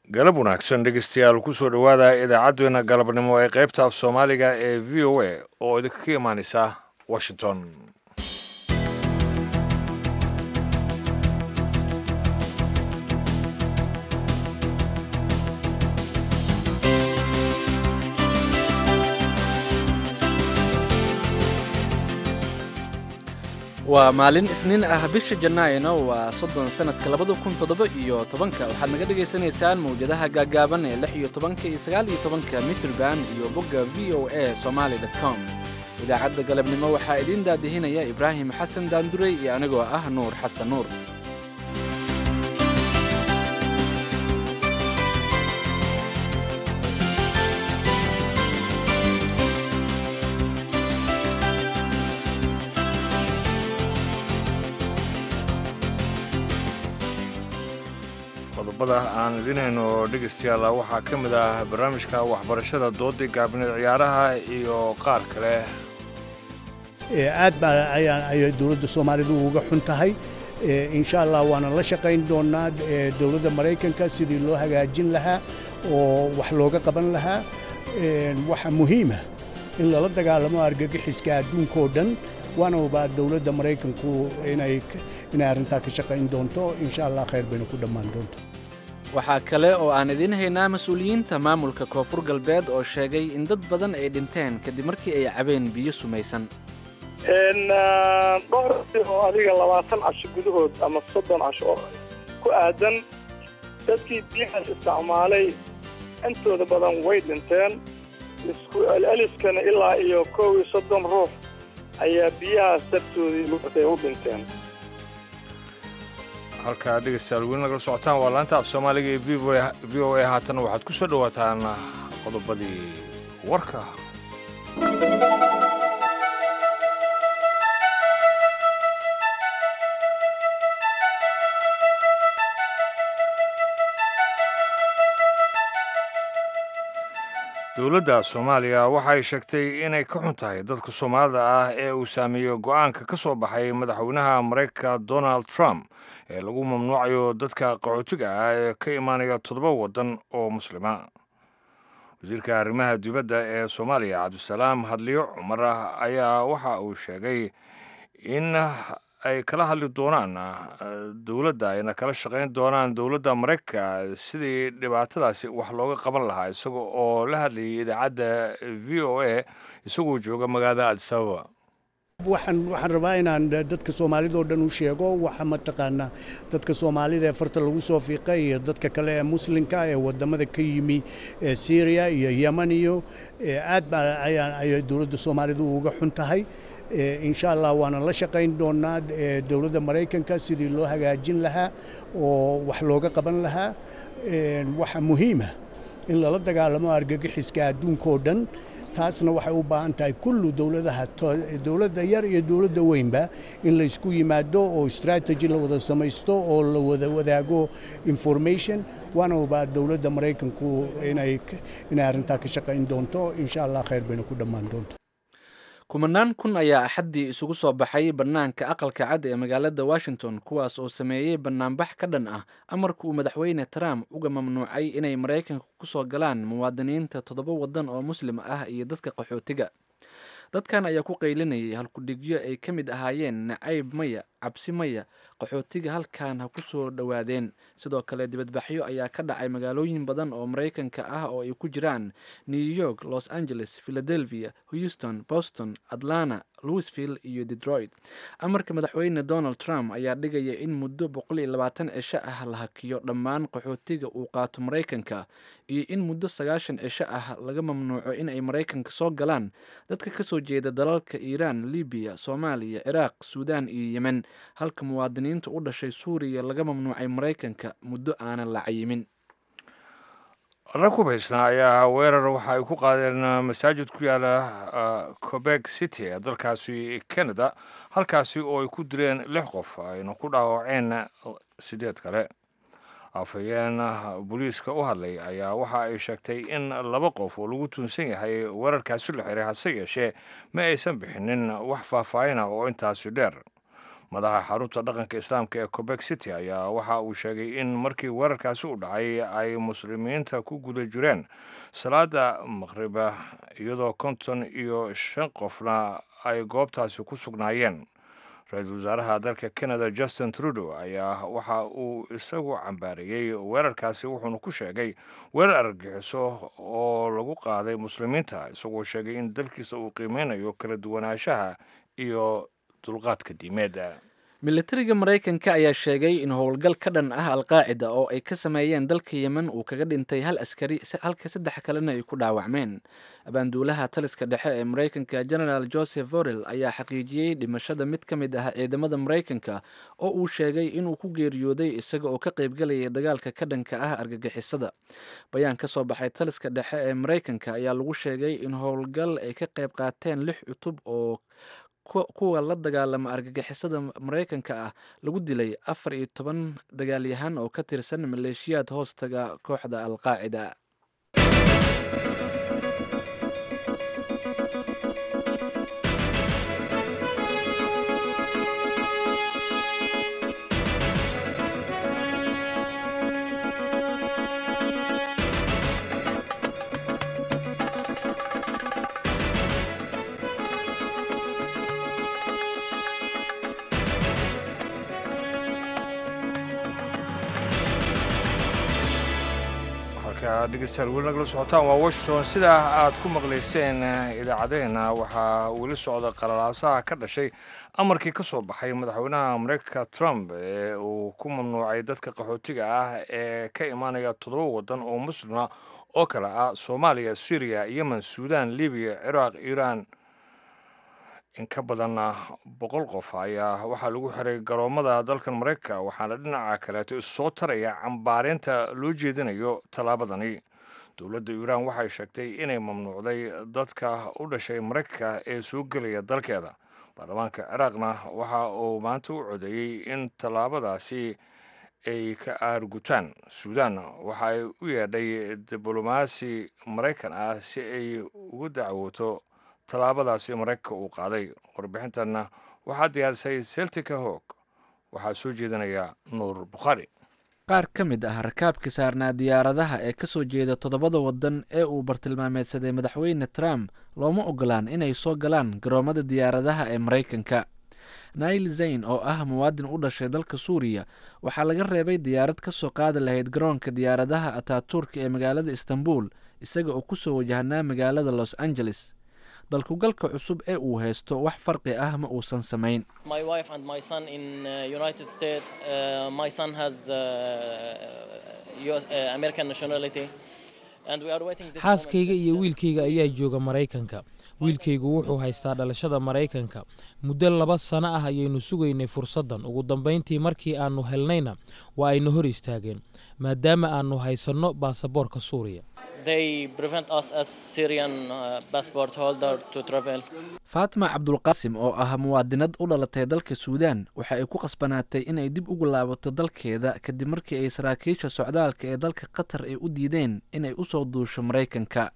galab wanaagsan dhegeystayaal kusoo dhowaada idaacaddeenna galabnimo ee qaybta af soomaaliga ee v o a oo idinka imaaneysa washington waa maalin isniin ah bisha janaayo waa soddon sanadka labada kun toddoba iyo tobanka waxaad naga dhagaysanaysaan mawjadaha gaagaaban ee lix iyo tobanka iyo sagaal iyo tobanka mitrband iyo bogga v o a somaali com idaacadda galabnimo waxaa idiin daadihinaya ibraahim xasan daandurey iyo anigoo ah nuur xasan nuur qodobada aan idinhayno dhegeystayaal waxaa ka mid ah barnaamijka waxbarashada doodii gaabineed ciyaaraha iyo qaar kale aad baa ayay dowladda soomaalidu uga xun tahay insha allah waana la shaqayn doonaa dowladda maraykanka sidii loo hagaajin lahaa oo wax looga qaban lahaa waxa muhiima in lala dagaalamo argagixiska adduunkao dhan waana ubaa dowladda maraykanku inay arrintaa ka shaqayn doonto insha allah khayr bayna ku dhammaan doonto waxaa kale oo aan idiin haynaa mas-uuliyiinta maamulka koonfur galbeed oo sheegay in dad badan ay dhinteen kadib markii ay cabeen biyo sumaysan dhowr oo adiga labaatan casho gudahood ama soddon casho oo ku aadan dadkii biyahaas isticmaalay intooda badan way dhinteen isku celceliskana ilaa iyo kow iyo soddon ruux ayaa biyahaas dartoodii luqday u dhinteen halkaa dhegeystayaal weli nagala socotaan waa laanta af soomaaliga ee v o a haatana waxaad ku soo dhowaataan qodobadii warka dowladda soomaaliya waxay sheegtay inay ka xun tahay dadka soomaalida ah ee uu saameeyo go'aanka ka soo baxay madaxweynaha maraykanka donald trump ee lagu mamnuucayo dadka qaxootiga ah ee ka imaanaya toddoba waddan oo muslima wasiirka arrimaha dibadda ee soomaaliya cabdisalaam hadliyo cumar ayaa waxa uu sheegay in ay kala hadli doonaan dowladda ayna kala shaqayn doonaan dowladda maraykanka sidii dhibaatadaasi wax looga qaban lahaa isaga oo la hadlayay idaacadda v o a isagoo jooga magaalada adisababa waxaan waxaan rabaa inaan dadka soomaalida oo dhan u sheego waxa mataqaanaa dadka soomaalida ee farta lagu soo fiiqay iyo dadka kale ee muslimka ee wadamada ka yimi syria iyo yeman iyo aad baa ayay dowladda soomaalidu uga xun tahay insha allah waana la shaqayn doonaa dowladda maraykanka sidii loo hagaajin lahaa oo wax looga qaban lahaa waxa muhiima in lala dagaalamo argagixiska adduunkao dhan taasna waxay u baahan tahay kullu dowladaha dowladda yar iyo dowladda weynba in laysku yimaado oo strategy la wada samaysto oo la wada wadaago information waana ubaa dowladda maraykanku inay arrintaa ka shaqayn doonto insha allah khayr bayna ku dhammaan doonto kumanaan kun ayaa axaddii isugu soo baxay bannaanka aqalka cad ee magaalada washington kuwaas oo sameeyey bannaanbax ka dhan ah amarka uu madaxweyne trump uga mamnuucay inay maraykanka ku soo galaan muwaadiniinta toddoba waddan oo muslim ah iyo dadka qaxootiga dadkan ayaa ku qaylinayay halkudhigyo ay ka mid ahaayeen nacayb maya cabsi maya qaxootiga halkan ha ku soo dhowaadeen sidoo kale dibadbaxyo ayaa ka dhacay magaalooyin badan oo maraykanka ah oo ay ku jiraan new york los angeles philadelphia houston boston atlanta louisville iyo detroit amarka madaxweyne donald trump ayaa dhigaya in muddo boqol iyo labaatan cisho ah la hakiyo dhammaan qaxootiga uu qaato maraykanka iyo in muddo sagaashan cisho ah laga mamnuuco in ay maraykanka soo galaan dadka kasoo jeeda dalalka iiraan libiya soomaaliya ciraaq suudaan iyo yemen halka muwaadiniinta u dhashay suuriya laga mamnuucay maraykanka muddo aanan la cayimin rag hubaysnaa ayaa weerar waxa ay ku qaadeen masaajid ku yaala cobeg city ee dalkaasi canada halkaasi oo ay ku direen lix qof ayna ku dhaawaceen sideed kale afhayeen booliiska u hadlay ayaa waxa ay sheegtay in laba qof oo lagu tuunsan yahay weerarkaasi la xiray hase yeeshee ma aysan bixinin wax faahfaahina oo intaasi dheer madaxa xarunta dhaqanka islaamka ee cobek city ayaa waxa uu sheegay in markii weerarkaasi u dhacay ay muslimiinta ku guda jireen salaada maqriba iyadoo konton iyo shan qofna ay goobtaasi ku sugnaayeen ra-iisul wasaaraha dalka canada justin trudeau ayaa waxa uu isagu cambaareeyey weerarkaasi wuxuuna ku sheegay weerar argagixiso oo lagu qaaday muslimiinta isagoo sheegay in dalkiisa uu qiimeynayo kala duwanaanshaha iyo dulqaadka diimeedda militariga maraykanka ayaa sheegay in howlgal ka dhan ah alqaacida oo ay ka sameeyeen dalka yemen uu kaga dhintay hal askari halka saddex kalena ay ku dhaawacmeen abaanduulaha taliska dhexe ee maraykanka genaraal joseph vorel ayaa xaqiijiyey dhimashada mid ka mid ah ciidamada maraykanka oo uu sheegay inuu ku geeriyooday isaga oo ka qaybgalayay dagaalka ka dhanka ah argagixisada bayaan ka soo baxay taliska dhexe ee maraykanka ayaa lagu sheegay in howlgal ay ka qayb qaateen lix cutub oo kuwa la dagaalama argagixisada maraykanka ah lagu dilay afar iyo toban dagaalyahan oo ka tirsan maleeshiyaad hoostaga kooxda alqaacida dhegeystayaal weli nagala socotaan waa washington sidaa aad ku maqlayseen idaacadeena waxaa weli socda qalalaasaha ka dhashay amarkii ka soo baxay madaxweynaha mareykanka trump ee uu ku mamnuucay dadka qaxootiga ah ee ka imaanaya toddoba waddan oo muslima oo kale ah soomaaliya syriya yemen suudan libiya ciraaq iiraan in ka badan boqol qof ayaa waxaa lagu xiray garoomada dalkan maraykanka waxaana dhinaca kaleeto issoo taraya cambaareynta loo jeedinayo tallaabadani dowladda iiraan waxay sheegtay inay mamnuucday dadka u dhashay maraykanka ee soo gelaya dalkeeda baarlamaanka ciraaqna waxa uu maanta u codeeyey in tallaabadaasi ay ka aargutaan suudan waxa ay u yeedhay diblomaasi maraykan ah si ay ugu dacwooto tallaabadaasi maraykanka uu qaaday warbixintanna waxaa diyaarisay seltika hoog waxaa soo jeedinaya nuur bukhaari qaar ka mid ah rakaabka saarnaa diyaaradaha ee ka soo jeeda toddobada waddan ee uu bartilmaameedsaday madaxweyne trump looma ogolaan inay soo galaan garoomada diyaaradaha ee maraykanka nail zayn oo ah muwaadin u dhashay dalka suuriya waxaa laga reebay diyaarad ka soo qaadi lahayd garoonka diyaaradaha ataturka ee magaalada istanbul isaga oo kusoo wajahnaa magaalada los angeles dalkugalka cusub ee uu haysto wax farqi ah ma uusan samayn xaaskayga iyo wiilkayga ayaa jooga maraykanka wiilkaygu wuxuu haystaa dhalashada maraykanka muddo laba sano ah ayaynu sugaynay fursaddan ugu dambayntii markii aannu helnayna waa ayna hor istaageen maadaama aannu haysanno baasaboorka suuriya faatima cabdulqaasim oo ah muwaadinad u dhalatay dalka suudaan waxa ay ku qasbanaatay inay dib ugu laabato dalkeeda kadib markii ay saraakiisha socdaalka ee dalka qatar ay u diideen inay u soo duusho maraykanka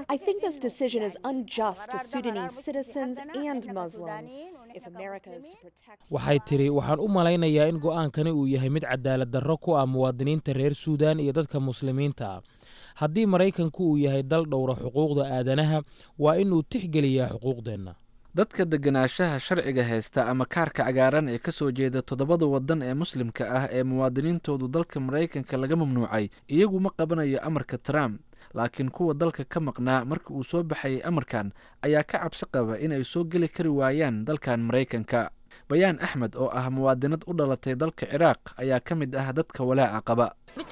waxay tidhi waxaan u malaynayaa in go'aankani uu yahay mid cadaalad darro ku ah muwaadiniinta reer suudaan iyo dadka muslimiinta ah haddii maraykanku uu yahay dal dhowra xuquuqda aadanaha waa inuu tixgeliyaa xuquuqdeenna dadka deganaanshaha sharciga haysta ama kaarka cagaaran ee ka soo jeeda toddobada waddan ee muslimka ah ee muwaadiniintoodu dalka maraykanka laga mamnuucay iyagu ma qabanayo amarka trump laakiin kuwa dalka ka maqnaa marka uu soo baxayay amarkan ayaa ka cabsi qaba inay soo geli kari waayaan dalkan maraykanka bayaan axmed oo ah muwaadinad u dhalatay dalka ciraaq ayaa ka mid ah dadka walaaca qaba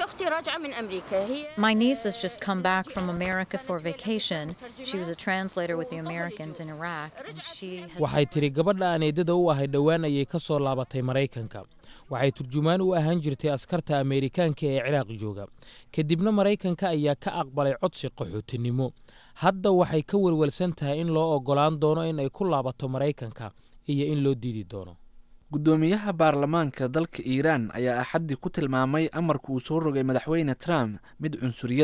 My niece has just come back from America for vacation. She was a translator with the Americans in Iraq, and she has waxay tidhi gabadha aan eedada u ahay dhowaan ayay ka soo laabatay maraykanka waxay turjumaan u ahaan jirtay askarta ameerikaanka ee ciraaq jooga kadibna maraykanka ayaa ka aqbalay codsi qaxootinimo hadda waxay ka welwelsan tahay in loo oggolaan doono in ay ku laabato maraykanka iyo in loo diidi doono guddoomiyaha baarlamaanka dalka iiraan ayaa axaddii ku tilmaamay amarka uu soo rogay madaxweyne trump mid cunsuriyad ah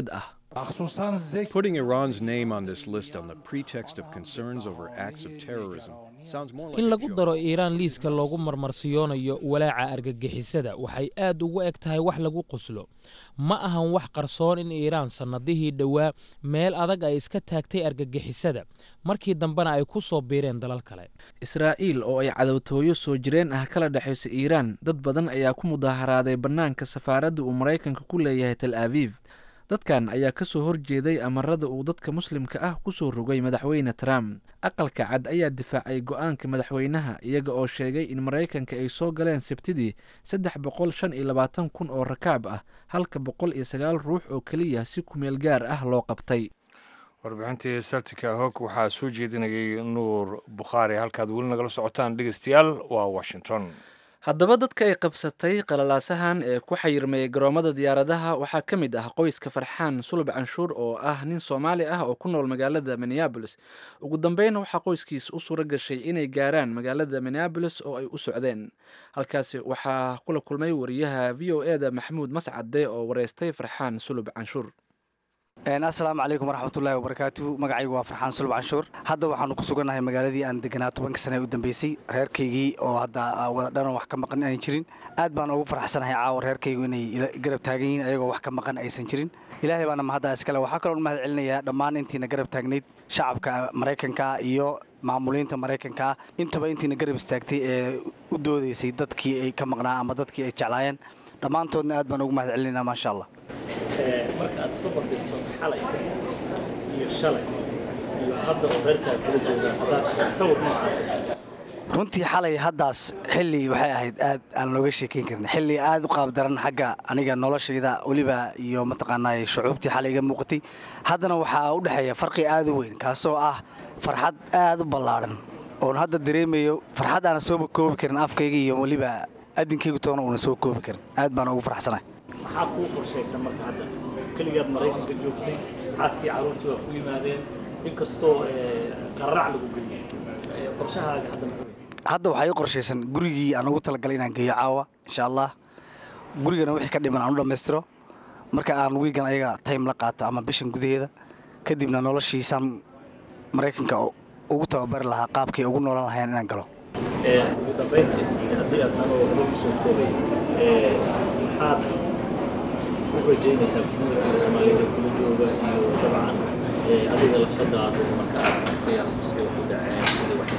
Putting Iran's name on this list on the pretext of concerns over acts of terrorism sounds more like in a lagu joke. daro iiraan liiska loogu marmarsiyoonayo walaaca argagixisada waxay aad ugu eg tahay wax lagu qoslo ma ahan wax qarsoon in iiraan sannadihii dhowaa meel adag ay iska taagtay argagixisada markii dambena ay ku soo biireen dalal kale israa'iil oo ay cadowtooyo soo jireen ah kala dhexaysa iiraan dad badan ayaa ku mudaaharaaday bannaanka safaaradda uu maraykanka ku leeyahay tel abiib dadkan ayaa ka soo horjeeday amarada uu dadka muslimka ah ku soo rogay madaxweyne trump aqalka cad ayaa difaacay go-aanka madaxweynaha iyaga oo sheegay in maraykanka ay soo galeen sabtidii saddex boqol shan iyo labaatan kun oo rakaab ah halka boqol iyo sagaal ruux oo keliya si kumeel gaar ah loo qabtay warbixintii sartika hog waxaa soo jeedinayay nuur bukhaari halkaad weli nagala socotaan dhegeystayaal waa washington haddaba dadka ay qabsatay qalalaasahan ee ku xayirmayay garoomada diyaaradaha waxaa ka mid ah qoyska farxaan sulub canshuur oo ah nin soomaali ah oo ku nool magaalada minneabolis ugu dambeyn waxaa qoyskiis u suura gashay inay gaaraan magaalada minneabolis oo ay u socdeen halkaasi waxaa kula kulmay wariyaha v o eda maxamuud mascade oo wareystay farxaan sulub canshuur asalaamu calaykum waraxmatullaahi wabarakaatu magacaygu waa farxaan sulub canshuur hadda waxaanu ku sugannahay magaaladii aan deganaa tobanka sane ee u dambeysay reerkaygii oo hadda wada dhanan wax ka maqan aanay jirin aad baan ugu faraxsanahay caawa reerkaygu inay ila garab taagan yihiin ayagoo wax ka maqan aysan jirin ilaahay baana mahadda iskale waxaa kaloon mahad celinayaa dhammaan intiina garab taagnayd shacabka maraykanka iyo maamuliinta maraykanka intaba intiina garab istaagtay ee u doodaysay dadkii ay ka maqnaa ama dadkii ay jeclaayeen dhammaantoodna aad baan ugu mahad celinaynaa maasha allah marka aad iska bandhigto xalay iyo shalay iyo hadda oo reerkaa kala joogaan hadaad sawir noocaas runtii xalay haddaas xilli waxay ahayd aad aan looga sheekayn karin xilli aad u qaabdaran xagga aniga noloshayda weliba iyo mataqaanaa shucuubtii xalay iga muuqatay haddana waxaa u dhexeeya farqi aad u weyn kaasoo ah farxad aad u ballaadhan oon hadda dareemayo farxad aana sooba koobi karin afkayga iyo weliba adinkaygu toona uuna soo koobi karin aad baan ugu faraxsanahay maxaa kuu qorshaysan marka hadda keligaad maraykanka joogtay xaaskii carruurtii waa ku yimaadeen inkastoo qararac lagu geliyey qorshahaaga hadda muxuu yahay hadda waxaa ii qorshaysan gurigii aan ugu talagalay inaan geeyo caawa insha allah gurigana wixii ka dhiman aan u dhammaystiro marka aan wiigan ayaga time la qaato ama bishan gudaheeda kadibna noloshiisaan maraykanka ugu tababari lahaa qaabkii ugu noolan lahayeen inaan galo ugu dambayntii haddii aad anoo loogu soo koobay maxaad u rajaynaysaa communitiga soomaalida kula jooga iyo dabcan adiga lafsadaada marka aad qiyaasto sida wax u dhaceen sida wax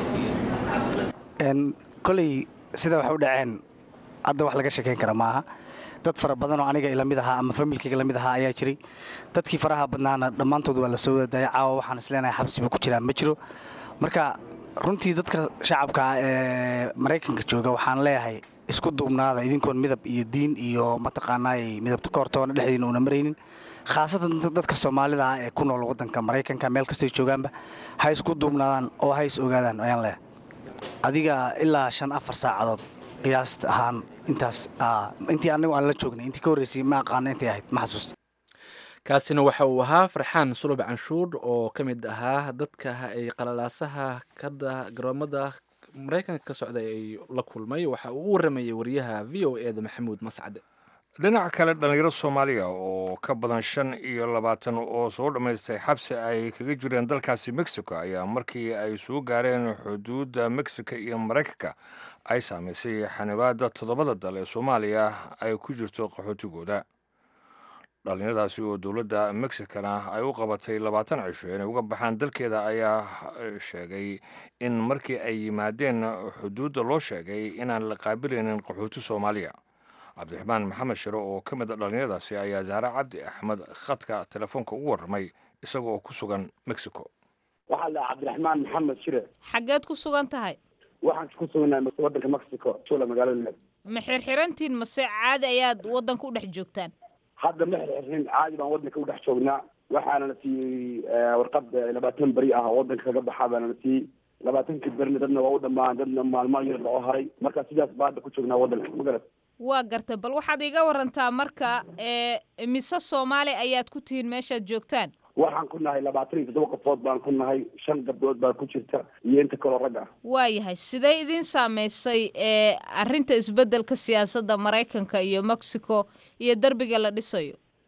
Een, koley sida wax u dhaceen hadda wax laga sheekayn kara maaha dad fara badan oo aniga ila mid ahaa ama familkayga la mid ahaa ayaa jiray dadkii faraha badnaana dhammaantood waa la soo wadadaaya caawa waxaan isleenahay xabsiba ku jiraan ma jiro marka runtii dadka shacabka ah ee maraykanka jooga waxaan leeyahay isku duubnaada idinkoon midab iyo diin iyo mataqaanaay midabta ka hortoona dhexdiina una maraynin khaasatan dadka soomaalida ah ee ku nool waddanka maraykanka meel kastay joogaanba ha isku duubnaadaan oo ha is ogaadaan ayaan leeyahay adiga ilaa shan afar saacadood qiyaast ahaan intaas intii anigu aan la joognay intii ka horreysay ma aqaano intay ahayd ma xasuusta kaasina waxa uu ahaa farxaan sulub canshuur oo ka mid ahaa dadka ay qalalaasaha kada garoomada maraykanka ka socday ay la kulmay waxa uu u waramayay wariyaha v o e da maxamuud mascade dhinaca kale dhallinyaro soomaaliya oo ka badan shan iyo labaatan oo soo dhammaystay xabsi ay kaga jireen dalkaasi mexico ayaa markii ay soo gaareen xuduudda mexico iyo maraykanka ay saamaysay xanibaadda toddobada dal ee soomaaliya ay ku jirto qaxootigooda dhallinyaradaasi oo dowladda mexicana ay u qabatay labaatan cisho inay uga baxaan dalkeeda ayaa sheegay in markii ay yimaadeen xuduudda loo sheegay inaan la qaabilaynin qaxooti soomaaliya cabdiraxmaan maxamed shire oo ka mid a dhallinyaradaasi ayaa zahre cabdi axmed khadka telefoonka ugu warramay isaga oo ku sugan mexico waxaa la cabdiraxmaan maxamed shire xaggeed ku sugan tahay waxaan ku suganahay waddanka mexico shula magaalada leed ma xirxirantiin mase caadi ayaad waddanka u dhex joogtaan hadda ma xirxirin caadi baan waddanka u dhex joognaa waxaana la siiyey warqad labaatan beri ah oo waddanka kaga baxaa baana la siiyey labaatankii berina dadna waa u dhammaan dadna maalmo yar loo haray marka sidaas baa hadda ku joognaa waddanka magarad waa gartay bal waxaad iga warantaa marka mise soomaali ayaad ku tihiin meeshaad joogtaan waxaan ku nahay labaatan iyo toddoba qofood baan ku nahay shan gabdhood baa ku jirta iyo inta kaloo rag ah waayahay sidee idin saameysay arrinta isbeddelka siyaasadda maraykanka iyo mexico iyo derbiga la dhisayo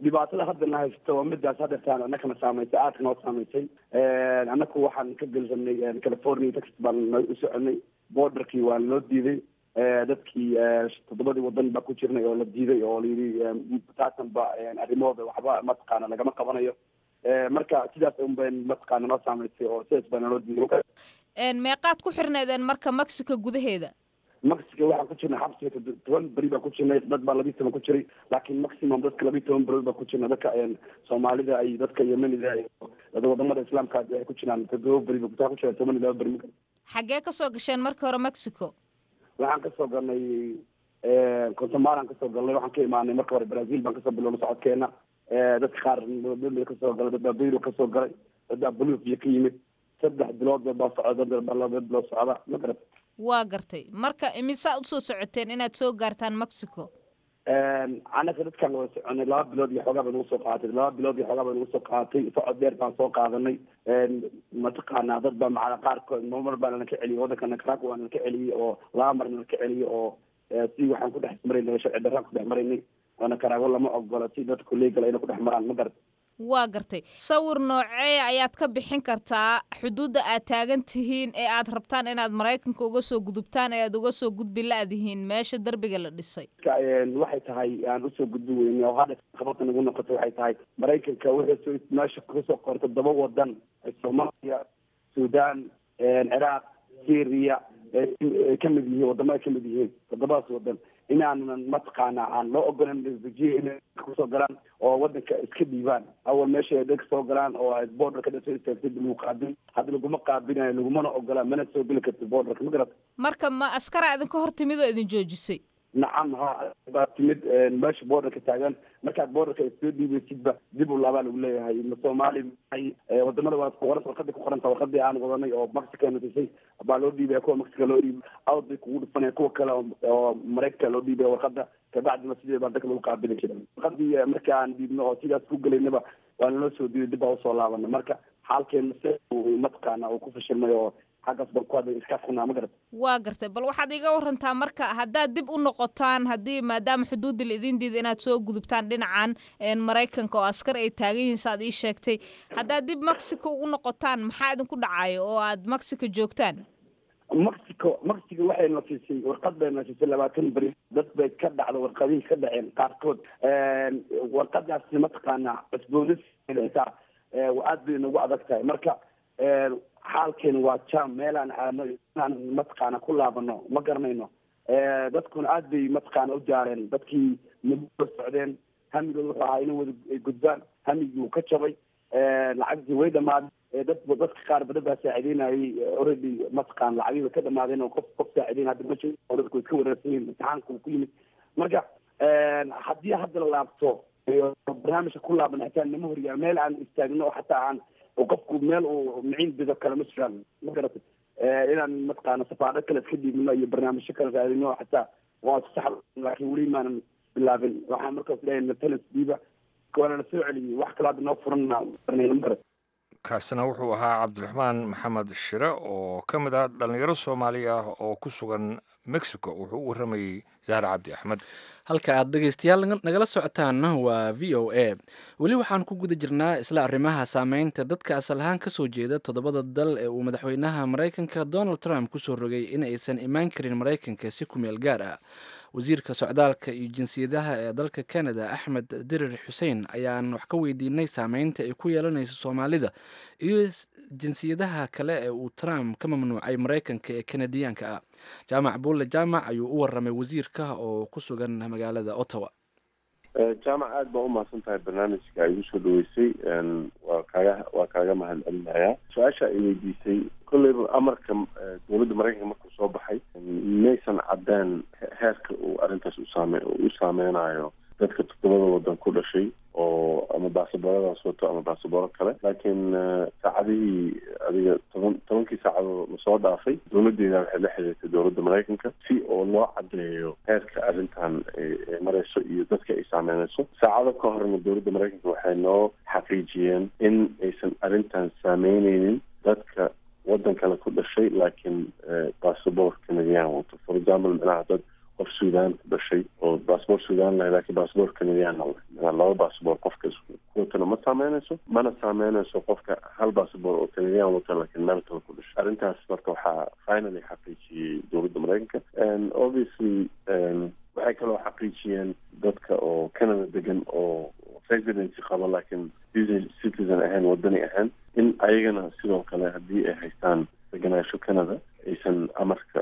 dhibaatada haddana haysto waa midaas hadeertaan annakana saamaysay aadka noo saamaysay annaku waxaan ka gelsanay california texas baan u soconay borderkii waa noo diiday dadkii toddobadii wadan baa ku jirnay oo la diiday oo layidhi taasanba arrimahooda waxba mataqaana lagama qabanayo marka sidaas un bay mataqaana noo saamaysay oo sidaas baa naloo diiday meeqaad ku xirneedeen marka mexico gudaheeda mexico waxaan ku jirnay xabsiga toban beri baan ku jirnay dad baa labiyi toban ku jiray laakiin maximum dadka labiyi toban berood baan ku jirnay dadka soomaalida iyo dadka yemenida iyo wadamada islaamka waxay ku jiraan todoba beri ba ku jira toban iyo laba beri xaggee kasoo gasheen marka hore mexico waxaan kasoo galnay consomalan kasoo galnay waxaan ka imaanay marka hore brazil baan kasoo bilowna socodkeena dadka qaar bolivia kasoo galay dad baa beiro kasoo galay dad baa bolivia ka yimid saddex bilood baa socda dad baa laba bilood socda ma garat waa gartay marka imisaa usoo socoteen inaad soo gaartaan mexico anaka dadkaan wada soconay laba bilood iyo xoogaa bay nagu soo qaaatay laba bilood iyo xoogaa bay nagu soo qaaatay socod dheer baan soo qaadanay mataqaanaa dad baa macala qaarkood mar baa nala ka celiyay waddanka nicaragua waa nala ka celiyey oo laba mar nala ka celiyey oo si waxaan ku dhex maraynay sharci darraan ku dhex maraynay oo nicaragua lama ogola si dadku legal ayna ku dhex maraan ma garat waa gartay sawir noocee ayaad ka bixin kartaa xuduudda aad taagan tihiin ee aad rabtaan inaad maraykanka uga soo gudubtaan ee aad uga soo gudbi la-dihiin meesha derbiga la dhisay waxay tahay aan usoo gudbi weyne oo hadda qabata nagu noqotay waxay tahay maraykanka wuxuu meesha kasoo qortay todoba wadan soomaaliya sudan ciraaq syria ay ka mid yihiin wadamo ay ka mid yihiin toddobadaas wadan inaanan mataqaana aan loo ogolan refujiye inay kusoo galaan oo wadanka iska dhiibaan awal meesha ay dadka soo galaan oo ay borderka dhasoo istaagtay lagu qaabin hadda laguma qaabinayo lagumana ogolaan mana soo geli kartid borderka ma garata marka ma askara idinka hor timid oo idin joojisay nacam ha baa timid meesha borderka taagan markaad borderka soo dhiibaysidba dib u laabaa lagu leeyahay ma soomaali maay wadamada waa kuqoran warqadii ku qoranta warqadii aan wadanay oo mexico natisay baa loo dhiibaya kuwa mexico loo dhiibay awd bay kugu dhufanaya kuwa kale oo maraykanka loo dhiibaya warqada kabacdina sidee baa dadka lagu qaabili jira warqadii marka aan dhiibno oo sidaas ku gelaynaba waa naloo soo diiday dib baa usoo laabana marka xaalkeena se mataqaana uu ku fashilmay oo xaggaas baan ku hadlay iska xunaa ma garat waa gartay bal waxaad iga warantaa marka haddaad dib u noqotaan haddii maadaama xuduudda la idin diida inaad soo gudubtaan dhinacan maraykanka oo askar ay taagan yihiin saaad ii sheegtay haddaad dib mexico ugu noqotaan maxaa idinku dhacayo oo aad mexico joogtaan mexico mexico waxay nafisay warqad bay nafisay labaatan beri dad bay ka dhacda warqadihii ka dhaceen qaarkood warqadaasi mataqaana cusboonis xitaa aad bay nagu adag tahay marka xaalkeena waa jam meelaan aadno inaan mataqaana ku laabano ma garanayno dadkuna aad bay mataqaana u jaareen dadkii muddo socdeen hamigood wuxuu ahaa inay wada gudbaan hamigii wuu ka jabay lacagtii way dhamaaday dad dadka qaar badan baa saacideynayay already mataqaan lacagii way ka dhamaadeen oo qof qof saacideyn hadda ma jiro oo dadku iska wareersan yihin imtixaanka uu ku yimid marka haddii hadda la laabto barnaamijka ku laaban xitaa nama horiyaa meel aan istaagno oo xataa aan qofku meel uu miciin bido kale ma jiraan ma garatay inaan mataqaana safaarad kale iska dhiibno iyo barnaamijyo kale raadino xataa waa sax laakiin weli maanan bilaabin waxaan markaas leeyahay natalis dhiiba waana la soo celiyey wax kale hadda noo furan ma garat kaasina wuxuu ahaa cabdiraxmaan maxamed shire oo ka mid ah dhallinyaro soomaali ah oo ku sugan mexico wuxuu u warramayey zahra cabdi axmed halka aad dhegaystayaal nagala socotaanna waa v o a weli waxaan ku guda jirnaa isla arrimaha saameynta dadka asal ahaan ka soo jeeda toddobada dal ee uu madaxweynaha maraykanka donald trump kusoo rogay in aysan imaan karin maraykanka si ku meel gaar ah wasiirka socdaalka iyo jinsiyadaha ee dalka canada axmed dirir xuseen ayaan wax ka weydiinay saameynta ay ku yeelanayso soomaalida iyo jinsiyadaha kale ee uu trump ka mamnuucay maraykanka ee kanadiyaanka ah jaamac buulle jaamac ayuu u waramay wasiirka oo ku sugan magaalada ottawa jaamac aada baa umahadsan tahay barnaamijka ay igu soo dhaweysay waa kaaga waa kaaga mahad celinayaa su-aasha ay weydiisay kolleyba amarka dowladda maraykanka markuu soo baxay maysan caddeen heerka uu arrintaas usaame u saameynayo dadka toddobada wadan ku dhashay oo ama baasabooradaas wato ama baasabooro kale laakiin saacadihii adiga toban tobankii saacadood lasoo dhaafay dowladeeda waxay la xiriirtay dowladda maraykanka si oo loo caddeeyo heerka arrintan ay marayso iyo dadka ay saameynayso saacado ka horna dowladda maraykanka waxay noo xaqiijiyeen in aysan arrintan saameyneynin dadka wadan kale ku dhashay laakiin bassabor canadian wato for example micnaha dad qof suudaan ku dhashay oo baasboor suudaan lahay laakiin baasboor canadiana leh laba baasboor qofka kuwatana ma saameynayso mana saameynayso qofka hal baasboor oo canadian wata laakiin meel kale ku dhashay arrintaas marka waxaa finally xaqiijiyey dowladda maraykanka obviously waxay kaloo xaqiijiyeen dadka oo canada degan oo residency qaba laakiin citizen ahayn wadani ahayn in ayagana sidoo kale haddii ay haystaan deganaansho canada aysan amarka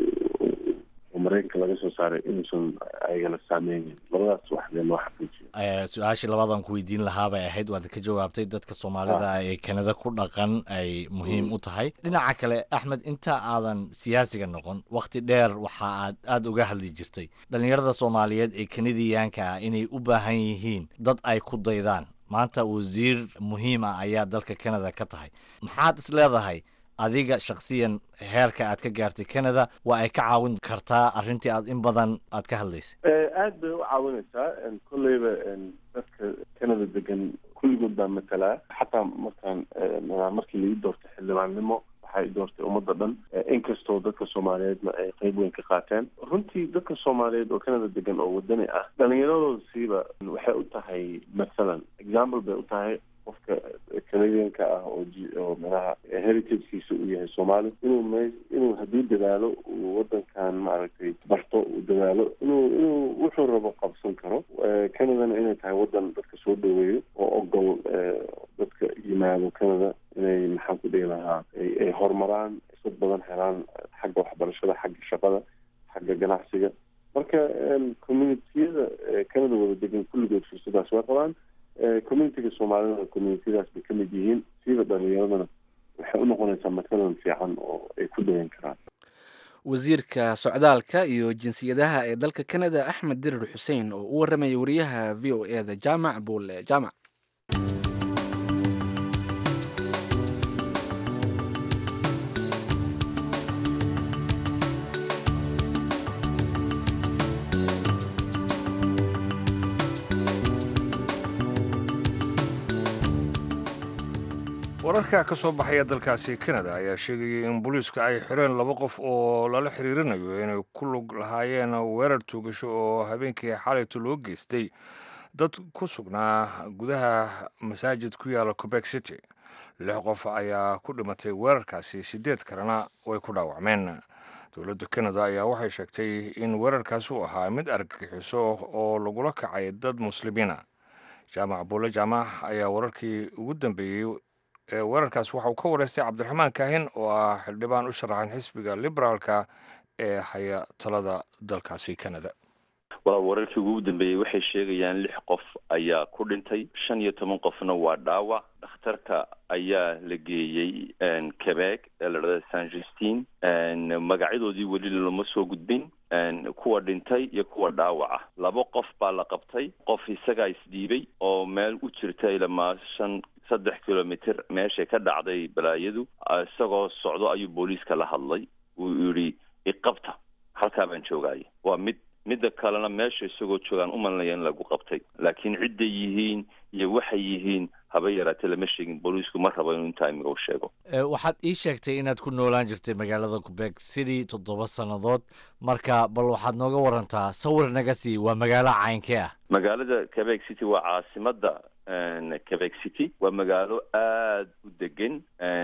oo maraykanka laga soo saaray inuusan ayagana saameynin labadaas wax lee loo xaqiijiyo su-aashii labadan ku weydiin lahaa bay ahayd waad ka jawaabtay dadka soomaalida ee kanada ku dhaqan ay muhiim u tahay dhinaca kale axmed inta aadan siyaasiga noqon wakhti dheer waxa aad aada uga hadli jirtay dhallinyarada soomaaliyeed ee kanadiyaanka ah inay u baahan yihiin dad ay ku daydaan maanta wasiir muhiim ah ayaa dalka canada ka tahay maxaad is leedahay adiga shakhsiyan heerka aad ka gaartay canada waa ay ka caawin kartaa arrintii aad in badan aad ka hadlaysay aad bay u caawinaysaa kolleyba dadka canada degan kulligood baa matalaa xataa markaan markii laii doortay xildhibaannimo waxay doortay ummadda dhan inkastoo dadka soomaaliyeedna ay qeyb weyn ka qaateen runtii dadka soomaaliyeed oo canada degan oo wadani ah dhalinyaradooda siiba waxay u tahay mathalan example bay u tahay qofka canadianka ah oo oo manaha heritagekiisa uu yahay soomaali inuu me inuu hadduu dadaalo uu wadankan maaragtay barto uu dadaalo inuu inuu wuxuu rabo qabsan karo canadana inay tahay wadan dadka soo dhaweeyo oo ogol dadka yimaado canada inay maxaan ku dhihi lahaa ay horumaraan fursad badan helaan xagga waxbarashada xagga shaqada xagga ganacsiga marka communitiyada canada wada degan kulligood fursadaas way qabaan communitiga soomaalida communitiyadaas bay ka mid yihiin siiba dhalinyaradana waxay u noqonaysaa matalan fiican oo ay ku dayan karaan wasiirka socdaalka iyo jinsiyadaha ee dalka canada axmed dirir xuseen oo u warramaya wariyaha v o e da jaamac buule jaamac wararka ka soo baxaya dalkaasi canada ayaa sheegayay in booliiska ay xireen laba qof oo lala xiriirinayo inay ku lug lahaayeen weerar tuugasho oo habeenkii xalayto loo geystay dad ku sugnaa gudaha masaajid ku yaala quebec city lix qof ayaa ku dhimatay weerarkaasi siddeed kalena way ku dhaawacmeen dowladda canada ayaa waxay sheegtay in weerarkaasi uu ahaa mid argagixiso oo lagula kacay dad muslimiina jaamac buule jaamac ayaa wararkii ugu dambeeyey weerarkaas waxa uu ka wareystay cabdiraxmaan kaahin oo ah xildhibaan u sharaxan xisbiga liberaalka ee haya talada dalkaasi canada waa wararkii ugu dambeeyey waxay sheegayaan lix qof ayaa ku dhintay shan iyo toban qofna waa dhaawac dhakhtarka ayaa la geeyey quebec ee la dhahda san justin magacyadoodii weli lama soo gudbin kuwa dhintay iyo kuwa dhaawaca laba qof baa la qabtay qof isagaa isdhiibay oo meel u jirta ilamaa shan saddex kilomitr meeshay ka dhacday balaayadu isagoo socdo ayuu booliiska la hadlay uu yidhi iqabta halkaa baan joogaya waa mid midda kalena meesha isagoo joogaan umalinaya in lagu qabtay laakiin cidday yihiin iyo waxay yihiin haba yaraatee lama sheegin booliisku ma rabo inuu intaa imiga u sheego waxaad ii sheegtay inaad ku noolaan jirtay magaalada quebec city toddoba sannadood marka bal waxaad nooga warantaa sawir naga sii waa magaalo caynkee ah magaalada quebec city waa caasimada quebec city waa magaalo aad u degan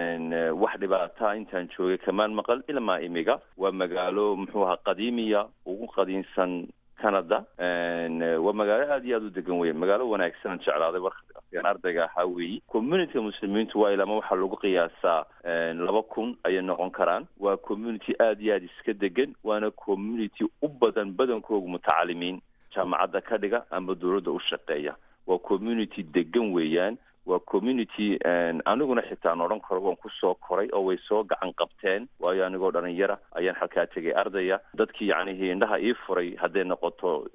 wax dhibaataa intaan joogay kamaan maqal ilmaa imiga waa magaalo muxuu ahaa qadiimiya ugu qadiimsan canada waa magaalo aad iyo aad u degan weya magaalo wanaagsan jeclaaday warkaan ardayga ahaa weeyi communityga muslimiintu waa ilama waxaa lagu qiyaasaa laba kun ayay noqon karaan waa community aad iyo aad iska degan waana community u badan badankooga mutacalimiin jaamacadda ka dhiga ama dowladda u shaqeeya waa community degan weeyaan waa community aniguna xitaa aan odhan karo waan kusoo koray oo way soo gacan qabteen waayo anigoo dhalinyara ayaan halkaa tegay ardaya dadkii yacnihii indhaha ii furay hadday noqoto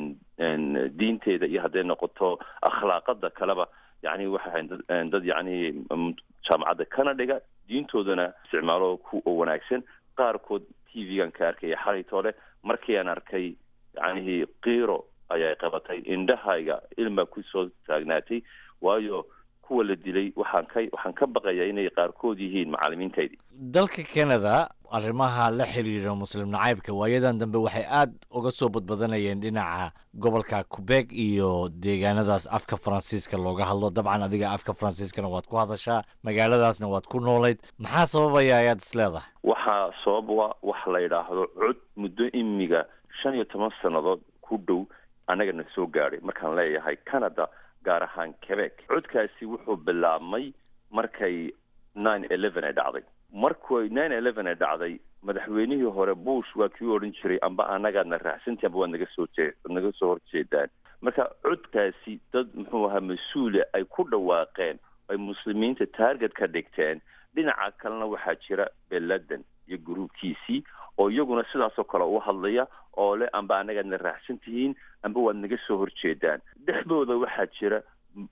diinteeda iyo hadday noqoto akhlaaqada kaleba yani waxay ahayn dad yacnihii jaamacadda kana dhiga diintoodana isticmaalo ku wanaagsan qaarkood t v-gan ka arkaya xalaytoole markii aan arkay yacnihii kiiro ayay qabatay indhahayga ilmaa kusoo taagnaatay waayo kuwa la dilay waxaan ka waxaan ka baqayaa inay qaarkood yihiin macalimiintaydii dalka canada arrimaha la xiriira muslim nacaybka waayadan dambe waxay aad uga soo badbadanayeen dhinaca gobolka quebec iyo deegaanadaas afka faransiiska looga hadlo dabcan adiga afka faransiiskana waad ku hadashaa magaaladaasna waad ku noolayd maxaa sababaya ayaad is leedahay waxaa sababa waxa la yidhaahdo cod muddo imiga shan iyo toban sannadood ku dhow annagana soo gaadhay markaan leeyahay canada gaar ahaan quebec codkaasi wuxuu bilaabmay markay nine eleven ay dhacday markuu nine eleven ay dhacday madaxweynihii hore bush waa kii odhan jiray amba annagaadna raacsantii amba waad naga soo jee naga soo horjeedaan marka codkaasi dad muxuu ahaa mas-uula ay ku dhawaaqeen ay muslimiinta taarget ka dhigteen dhinaca kalena waxaa jira beladan iyo gruubkiisii oo iyaguna sidaasoo kale u hadlaya oo le amba annagaadna raacsan tihiin amba waad naga soo horjeedaan dhexdooda waxaa jira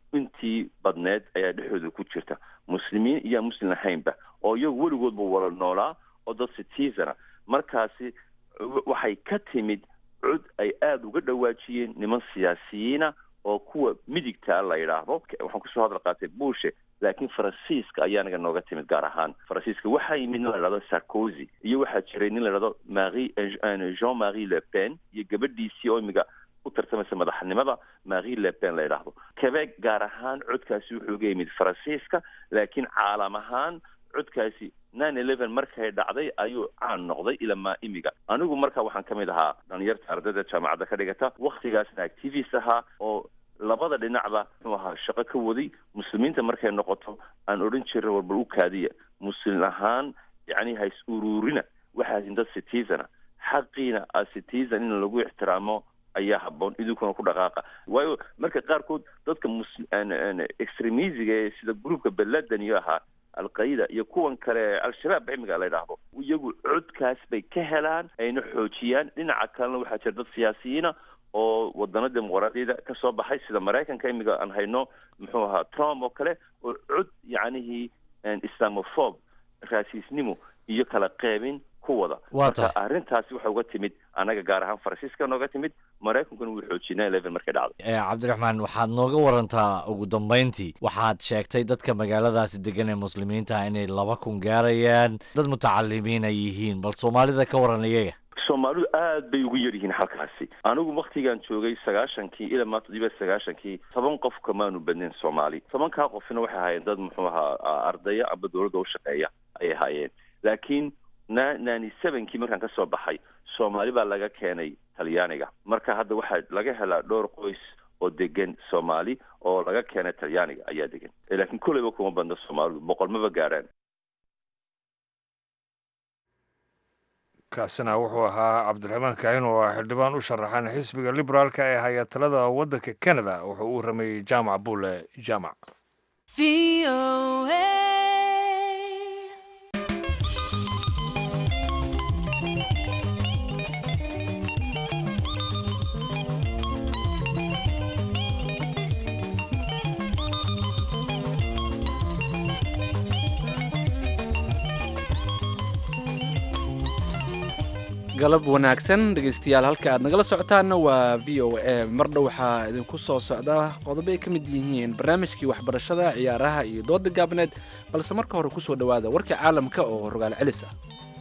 intii badneed ayaa dhexdooda ku jirta muslimiin iyo muslim ahaynba oo iyagu weligoodba wala noolaa oo dad citizana markaasi waxay ka timid cod ay aada uga dhawaajiyeen niman siyaasiyiina oo kuwa midigtaa la yidhaahdo waxaan kusoo hadal qaatay bushe laakiin faransiiska ayaa naga nooga timid gaar ahaan faransiiska waxaa yimid nin la idhahdo sarkozy iyo waxaa jiray nin la idhahdo mari jean marie le pen iyo gabadhiisii oo imiga u tartamaysa madaxnimada marie le pen la yidhaahdo quebec gaar ahaan codkaasi wuxuu ga yimid faransiiska laakiin caalam ahaan codkaasi nine eleven markay dhacday ayuu caan noqday ilamaa imiga anigu marka waxaan ka mid ahaa dhalinyarta ardayda jaamacadda ka dhigata waktigaasna activist ahaa oo labada dhinacba muxuu ahaa shaqo ka waday muslimiinta markay noqoto aan odhan jirin warbal u kaadiya muslim ahaan yacni hays uruurina waxaasin dad citizana xaqiina a citizen in lagu ixtiraamo ayaa haboon idinkuna ku dhaqaaqa waayo marka qaarkood dadka mus extremisiga ee sida gruupka beladan iyo ahaa alqaida iyo kuwan kale al-shabaab imiga la yidhaahdo iyagu codkaas bay ka helaan ayna xoojiyaan dhinaca kalena waxaa jira dad siyaasiyiina oo wadano dimuqraadiyada ka soo baxay sida maraykanka imiga aan hayno muxuu ahaa trump oo kale oo cod yacnihii islamophobe raasiisnimo iyo kala qeybin ku wada marka arrintaasi waxay uga timid annaga gaar ahaan faransiiska nooga timid maraykankuna wuu xoojiyay nine eleven markay dhacday cabdiraxmaan waxaad nooga warantaa ugu dambeyntii waxaad sheegtay dadka magaaladaasi degan ee muslimiinta inay laba kun gaarayaan dad mutacalimiin ay yihiin bal soomaalida ka waran iyaga soomaalidu aad bay ugu yar yihiin halkaasi anigu waktigaan joogay sagaashankii ilaa maa toddobiya sagaashankii toban qof kamaanu badnayn soomaali tobankaa qofna waxay ahaayeen dad muxuu ahaa ardaya amba dowladda u shaqeeya ayay ahaayeen laakiin na nani sevenkii markaan ka soo baxay soomaali baa laga keenay talyaaniga marka hadda waxaa laga helaa dhowr qoys oo degan soomaali oo laga keenay talyaaniga ayaa degan laakiin kolleyba kuma badna soomaalidu boqol maba gaaraan kaasina wuxuu ahaa cabdiraxmaan kaahin oo ah xildhibaan u sharaxan xisbiga liberaalka ee haya talada waddanka canada wuxuu u rameeyey jaamac buule jaamac galab wanaagsan dhegeystayaal halka aad nagala socotaanna waa v o a mardha waxaa idinku soo socda qodobo ay ka mid yihiin barnaamijkii waxbarashada ciyaaraha iyo dooda gaabneed balse marka hore kusoo dhowaada warka caalamka oo rogaal celis ah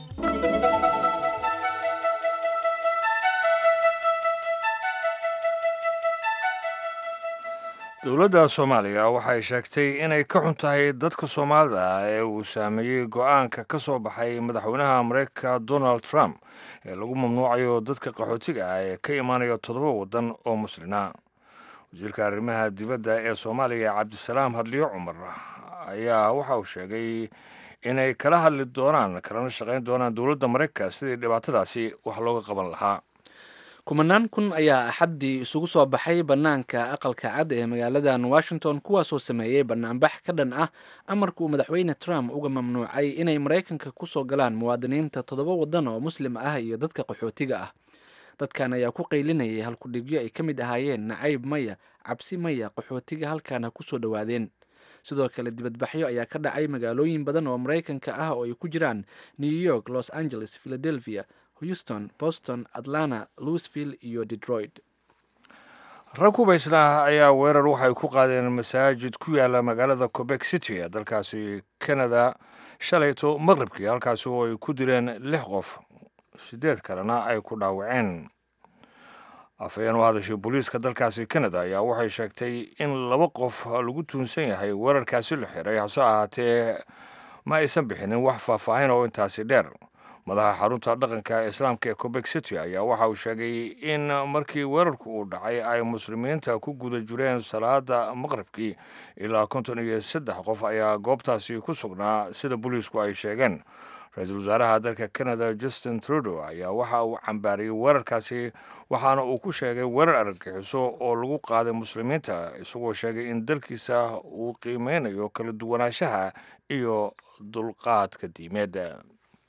dowladda soomaaliya waxay sheegtay inay ka xun tahay dadka soomaalida ah ee uu saameeyey go-aanka ka soo baxay madaxweynaha mareykanka donald trump ee lagu mamnuucayo dadka qaxootiga ah ee ka imaanaya toddoba waddan oo muslina wasiirka arrimaha dibadda ee soomaaliya cabdisalaam hadliyo cumar ayaa waxa uu sheegay inay kala hadli doonaan kalana shaqayn doonaan dowladda mareykanka sidii dhibaatadaasi wax looga qaban lahaa kumanaan kun ayaa axaddii isugu soo baxay bannaanka aqalka cad ee magaaladan washington kuwaasoo sameeyey bannaanbax ka dhan ah amarka uu madaxweyne trump uga mamnuucay inay maraykanka ku soo galaan muwaadiniinta toddoba waddan oo muslim ah iyo dadka qaxootiga ah dadkan ayaa ku qaylinayay halkudhigyo ay ka mid ahaayeen nacayb maya cabsi maya qaxootiga halkaana ku soo dhowaadeen sidoo kale dibadbaxyo ayaa ka dhacay magaalooyin badan oo maraykanka ah oo ay ku jiraan new york los angeles philadelphia houston boston atlanta louisville iyo detroit rag hubaysna ayaa weerar waxay ku qaadeen masaajid ku yaala magaalada quebec city ee dalkaasi canada shalayto maqribkii halkaasi oo ay ku dileen lix qof siddeed kalena ay ku dhaawaceen afhayeen u hadashay booliiska dalkaasi canada ayaa waxay sheegtay in laba qof lagu tuunsan yahay weerarkaasi la xiray hase ahaatee ma aysan bixinin wax faahfaahin oo intaasi dheer madaxa xarunta dhaqanka islaamka ee quebec city ayaa waxa uu sheegay in markii weerarku uu dhacay ay muslimiinta ku guda jireen salaada maqribkii ilaa konton iyo saddex qof ayaa goobtaasi ku sugnaa sida booliisku ay sheegeen ra-iisul wasaaraha dalka canada justin trudeau ayaa waxa uu cambaariyey weerarkaasi waxaana uu ku sheegay weerar argagixiso oo lagu qaaday muslimiinta isagoo sheegay in dalkiisa uu qiimeynayo kala duwanaanshaha iyo dulqaadka diimeedda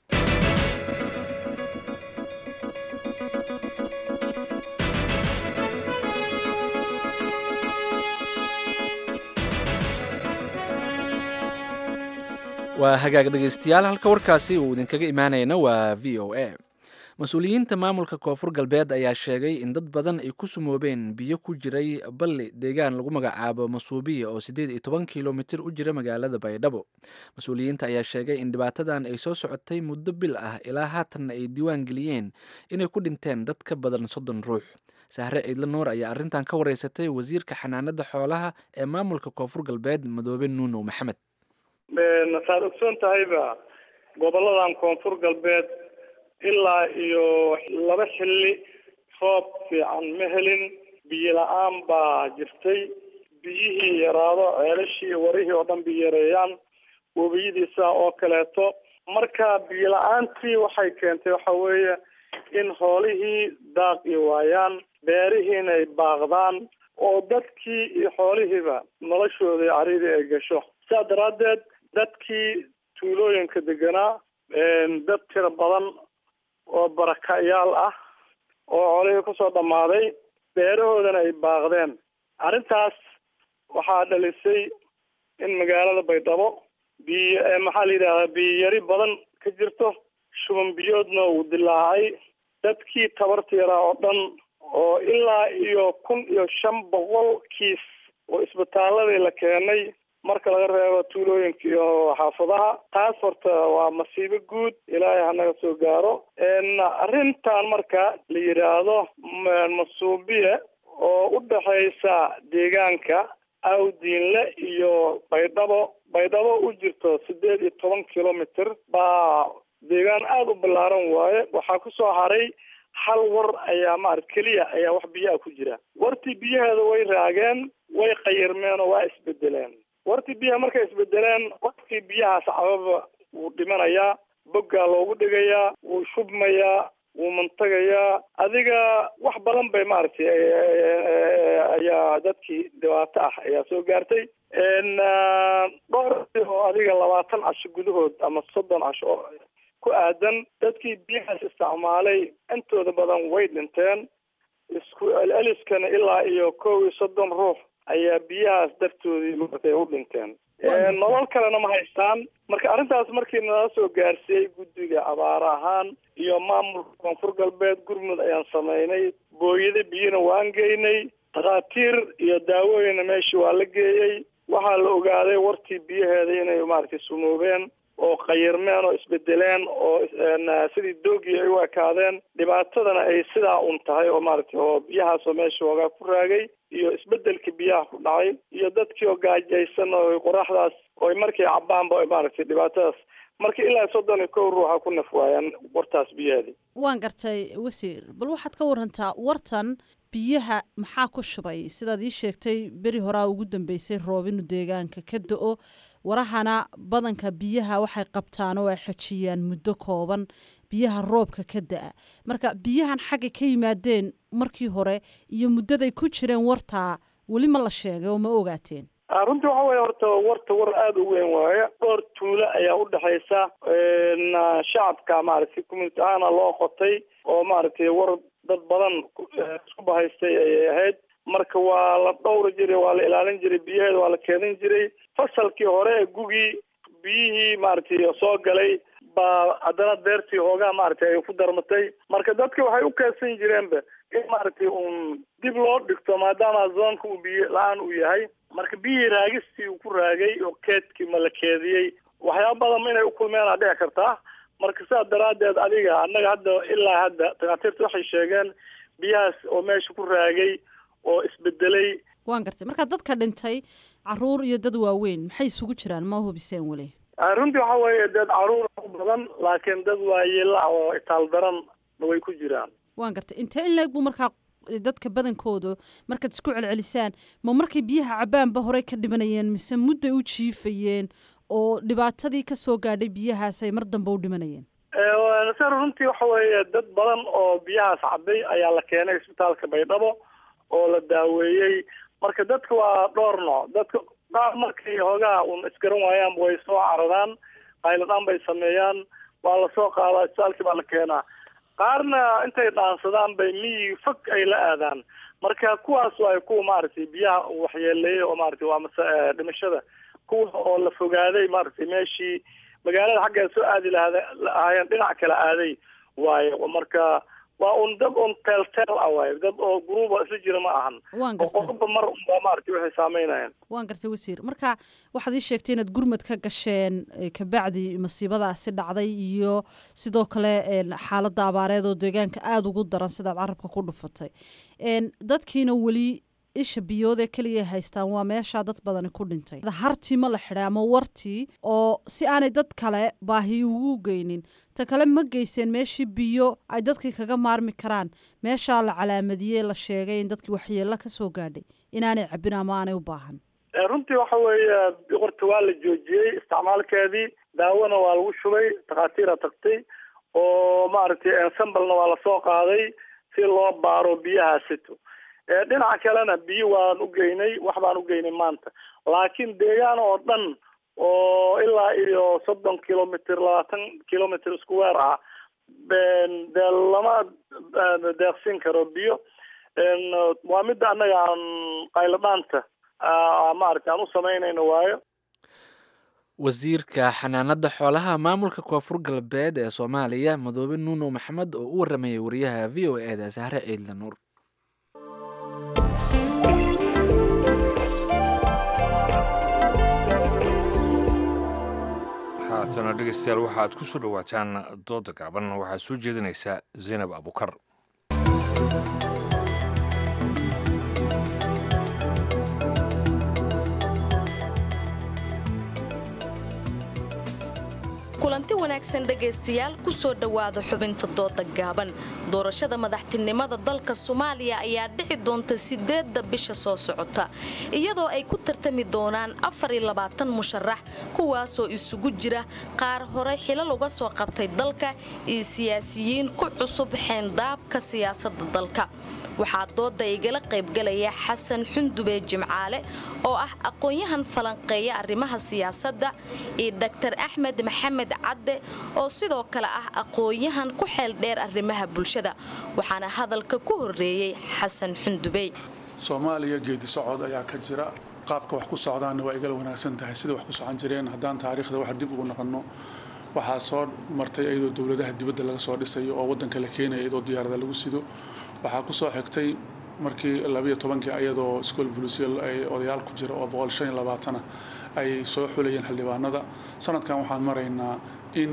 waa hagaag dhegaystayaal halka warkaasi uu idinkaga imaanayna waa v o a mas-uuliyiinta maamulka koonfur galbeed ayaa sheegay in dad badan ay ku sumoobeen biyo ku jiray balli deegaan lagu magacaabo masuubiya oo siddeed iyo toban kilomitir u jira magaalada baydhabo mas-uuliyiinta ayaa sheegay in dhibaatadan ay soo socotay muddo bil ah ilaa haatanna ay diiwaan geliyeen inay ku dhinteen dad ka badan soddon ruux sahre ciidle nuur ayaa arrintan ka wareysatay wasiirka xanaanada xoolaha ee maamulka koonfur galbeed madoobe nuunow maxamed saad ogsoon tahayba goboladan koonfur galbeed ilaa iyo laba xilli roob fiican ma helin biyo la-aan baa jirtay biyihii yaraado ceelashii warihii oo dhan biyo yareeyaan webiyadiisa oo kaleeto marka biyo la-aantii waxay keentay waxa weeye in hoolihii daaqi waayaan beerihiina ay baaqdaan oo dadkii iyo xoolihiiba noloshoodii caridii ay gasho sidaa daraaddeed dadkii tuulooyinka deganaa dad tiro badan oo barakayaal ah oo xoolihii kusoo dhammaaday beerahoodana ay baaqdeen arrintaas waxaa dhalisay in magaalada baydhabo biyo maxaa la yidhahdaa biyo yari badan ka jirto shuban biyoodna uu dilaacay dadkii tabarta yaraa oo dhan oo ilaa iyo kun iyo shan boqol kiis oo isbitaaladii la keenay marka laga reebo tuulooyinka iyo xaafadaha taas horta waa masiibo guud ilaahay hanaga soo gaaro arrintan marka la yidhaahdo masuubiye oo u dhexaysa deegaanka awdiinle iyo baydhabo baydhabo u jirto sideed iyo toban kilomitr baa deegaan aada u ballaaran waaye waxaa kusoo haray hal war ayaa maarata keliya ayaa wax biyaha ku jira wartii biyaheeda way raageen way qayirmeen oo waa isbedeleen wartii biyaha markay isbedeleen qofkii biyahaas cababa wuu dhimanayaa boggaa loogu dhigayaa wuu shubmayaa wuu mantagayaa adiga wax badan bay maaragtay ayaa dadkii dhibaato ah ayaa soo gaartay dhowr oo adiga labaatan casho gudahood ama soddon casho oo ku aadan dadkii biyahaas isticmaalay intooda badan way dhinteen isku eliskana ilaa iyo kow iyo soddon ruux ayaa biyahaas dartoodii maaragtay u dhinteen nolol kalena ma haystaan marka arrintaas markii nala soo gaarsiiyey guddiga abaar ahaan iyo maamulka koonfur galbeed gurmud ayaan samaynay booyada biyana waan geynay dhakhaatiir iyo daawooyina meeshii waa la geeyey waxaa la ogaaday wartii biyaheeda inay maaragtay sumoobeen oo qayirmeen oo isbedeleen oo sidii doogii ay u ekaadeen dhibaatadana ay sidaa un tahay oo maaragtay oo biyahaasoo meesha hoogaa ku raagay iyo isbedelka biyaha ku dhacay iyo dadkii oo gaajaysan oo qoraxdaas oo markay cabaanba maaragtay dhibaatadaas marka ilaa soddon iyo kow ruuxa ku naf waayaan wartaas biyaheedii waan gartay wasiir bal waxaad ka warantaa wartan biyaha maxaa ku shubay sidaad ii sheegtay beri horaa ugu dambeysay roob inu deegaanka ka da-o warahana badanka biyaha waxay qabtaan oo ay xejiyaan muddo kooban biyaha roobka ka da-a marka biyahan xagga ka yimaadeen markii hore iyo muddaday ku jireen wartaa weli ma la sheegay oo ma ogaateen runtii waxa weye horta warta war aada u weyn waaye dhowr tuulo ayaa u dhexaysa shacabka maaragtay community ahaana loo qotay oo maaragtay war dad badan isku bahaystay ayay ahayd marka waa la dhowri jiray waa la ilaalin jiray biyaheeda waa la keedin jiray fasalkii hore ee gugii biyihii maaragtay soo galay baa haddana deertii hoogaa maaragtay ay ku darmatay marka dadka waxay u keedsan jireenba in maaragtay uun dib loo dhigto maadaama zoonka uu biyo la-aan uu yahay marka biyihii raagistii uu ku raagay oo keedkii ma la keediyey waxyaaba badan inay u kulmeen aa dhici kartaa marka sidaas daraaddeed adiga annaga hadda ilaa hadda takhaatiirta waxay sheegeen biyahaas oo meesha ku raagay oo isbedelay waan gartay marka dadka dhintay caruur iyo dad waaweyn maxay isugu jiraan ma hubiseen weli runtii waxa weeye dad caruur u badan laakiin dad waayeela ah oo itaal daran way ku jiraan waan gartay intee in leeg buu markaa dadka badankooda markaad isku celcelisaan ma markay biyaha cabaanba horey ka dhimanayeen mise mudday u jiifayeen oo dhibaatadii ka soo gaadhay biyahaas ay mar dambe u dhimanayeen sar runtii waxa weeye dad badan oo biyahaas cabay ayaa la keenay isbitaalka baydhabo oo la daaweeyey marka dadka waa dhowr nooc dadka qaar markay hoogaa un isgaran waayaan way soo caradaan qayladhaan bay sameeyaan waa lasoo qaadaa isbitaalkii baa la keenaa qaarna intay dhaansadaan bay miyi fog ay la aadaan marka kuwaas waay kuwa maaragtay biyaha waxyeeleeyey oo maaragtay waa mase dhimashada kuwa oo la fogaaday maaragtay meeshii magaalada xaggeeda soo aadi lahada lahaayeen dhinac kale aaday waayo marka waa un dad un teel teel ah waayo dad oo guruuba isla jira ma ahan waan oo qodobba mar unbaa maaragtay waxay saameynayaan waan gartay wasiir marka waxaad ii sheegtay inaad gurmad ka gasheen kabacdi masiibadaasi dhacday iyo sidoo kale xaaladda abaareed oo deegaanka aada ugu daran sidaad carabka ku dhufatay dadkiina weli isha biyood ee keliya haystaan waa meeshaa dad badani ku dhintay hartii ma la xidhay ama wartii oo si aanay dad kale baahi ugu geynin ta kale ma geyseen meeshii biyo ay dadkii kaga maarmi karaan meeshaa la calaamadiyey la sheegay in dadkii waxyeello ka soo gaadhay inaanay cabin ama aanay u baahan runtii waxa weeye horta waa la joojiyey isticmaalkeedii daawona waa lagu shubay takhaatiira tagtay oo maaragtay ensemblena waa lasoo qaaday si loo baaro biyahaasito dhinaca kalena biyo waan u geynay wax baan u geynay maanta laakiin deegaan oo dhan oo ilaa iyo soddon kilomitr labaatan kilomitr isku weer ah dee lama deeqsin karo biyo waa midda annaga aan qayladhaanta maaragtay aan u samaynayno waayo wasiirka xanaanada xoolaha maamulka koonfur galbeed ee soomaaliya madoobe nuuno maxamed oo u waramayay wariyaha v o e da sahre ciidla nuur haatana dhegeystayaal waxaad ku soo dhowaataan dooda gaaban waxaa soo jeedinaysaa zaynab abukar kulanti wanaagsan dhegaystayaal ku soo dhowaada xubinta dooda gaaban doorashada madaxtinimada dalka soomaaliya ayaa dhici doonta sideedda bisha soo socota iyadoo ay ku tartami doonaan musharax kuwaasoo isugu jira qaar hore xilal uga soo qabtay dalka iyo siyaasiyiin ku cusub xeendaabka siyaasadda dalka waxaa dooda igala qaybgalaya xasan xundube jimcaale oo ah aqoon-yahan falanqeeya arrimaha siyaasadda iyo dr axmed maxamed cadde oo sidoo kale ah aqoon-yahan ku xeel dheer arrimaha bulshada waxaana hadalka ku horeeyey xasan xundubey soomaaliya geedi socod ayaa ka jira qaabka wax ku socdaanna waa igala wanaagsan tahay sida wax ku socon jireen haddaan taariikhda wax dib ugu noqonno waxaa soo martay iyadoo dowladaha dibadda laga soo dhisayo oo waddanka la keenaya iyadoo diyaarada lagu sido waxaa ku soo xigtay markii labiyo tobankii ayadoo iskool bulisiya ay odayaal ku jira oo boqol shan iyo labaatana ay soo xulayeen xildhibaanada sanadkan waxaan maraynaa in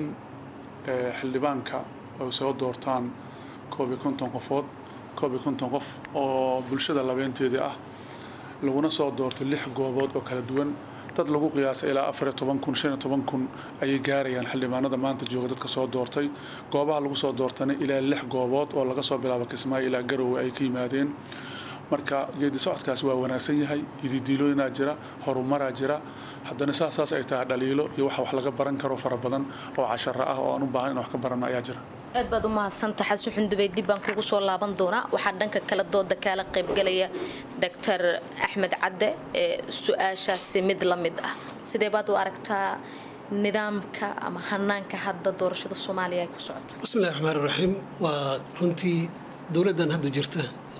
xildhibaanka ay soo doortaan koob iyo konton qofood koob iyo konton qof oo bulshada labeenteedii ah laguna soo doorto lix goobood oo kala duwan dad lagu qiyaasay ilaa afar iyo toban kun shan iyo toban kun ayay gaarayaan xildhibaanada maanta jooga dadka soo doortay goobaha lagu soo doortana ilaa lix goobood oo laga soo bilaabo kismaayo ilaa garowe ay ka yimaadeen marka geedi socodkaas waa wanaagsan yahay ididiilooyinaa jira horumaraa jira haddana saas saas ay tahay dhaliilo iyo waxa wax laga baran karo fara badan oo casharo ah oo aan u baahan in wax ka baranno ayaa jira aad baad u mahadsantaha xasan xundubey dib baan kugu soo laaban doonaa waxaa dhanka kale dooda kaala qaybgalaya doctor axmed cadde ee su-aashaasi mid la mid ah sidee baad u aragtaa nidaamka ama hanaanka hadda doorashada soomaaliya ay ku socoto bismillahi raxmaan raxiim waa runtii dowladdan hadda jirta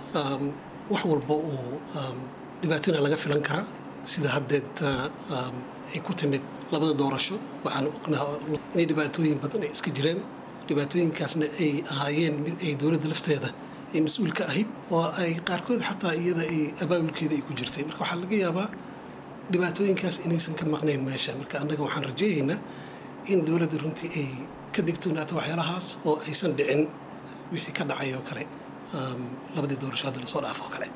wax walba uu dhibaatona laga filan karaa sida haddeed ay ku timid labada doorasho waxaan ognaha inay dhibaatooyin badan ay iska jireen dhibaatooyinkaasna ay ahaayeen mid ay dowladda lafteeda ay mas-uul ka ahayd oo ay qaarkood xataa iyada ay abaabulkeeda ay ku jirtay marka waxaa laga yaabaa dhibaatooyinkaas inaysan ka maqnayn meesha marka annaga waxaan rajaynaynaa in dowladda runtii ay ka digtoonaato waxyaalahaas oo aysan dhicin wixii ka dhacay oo kale labadii doorasho hadda lasoo dhaafo oo kale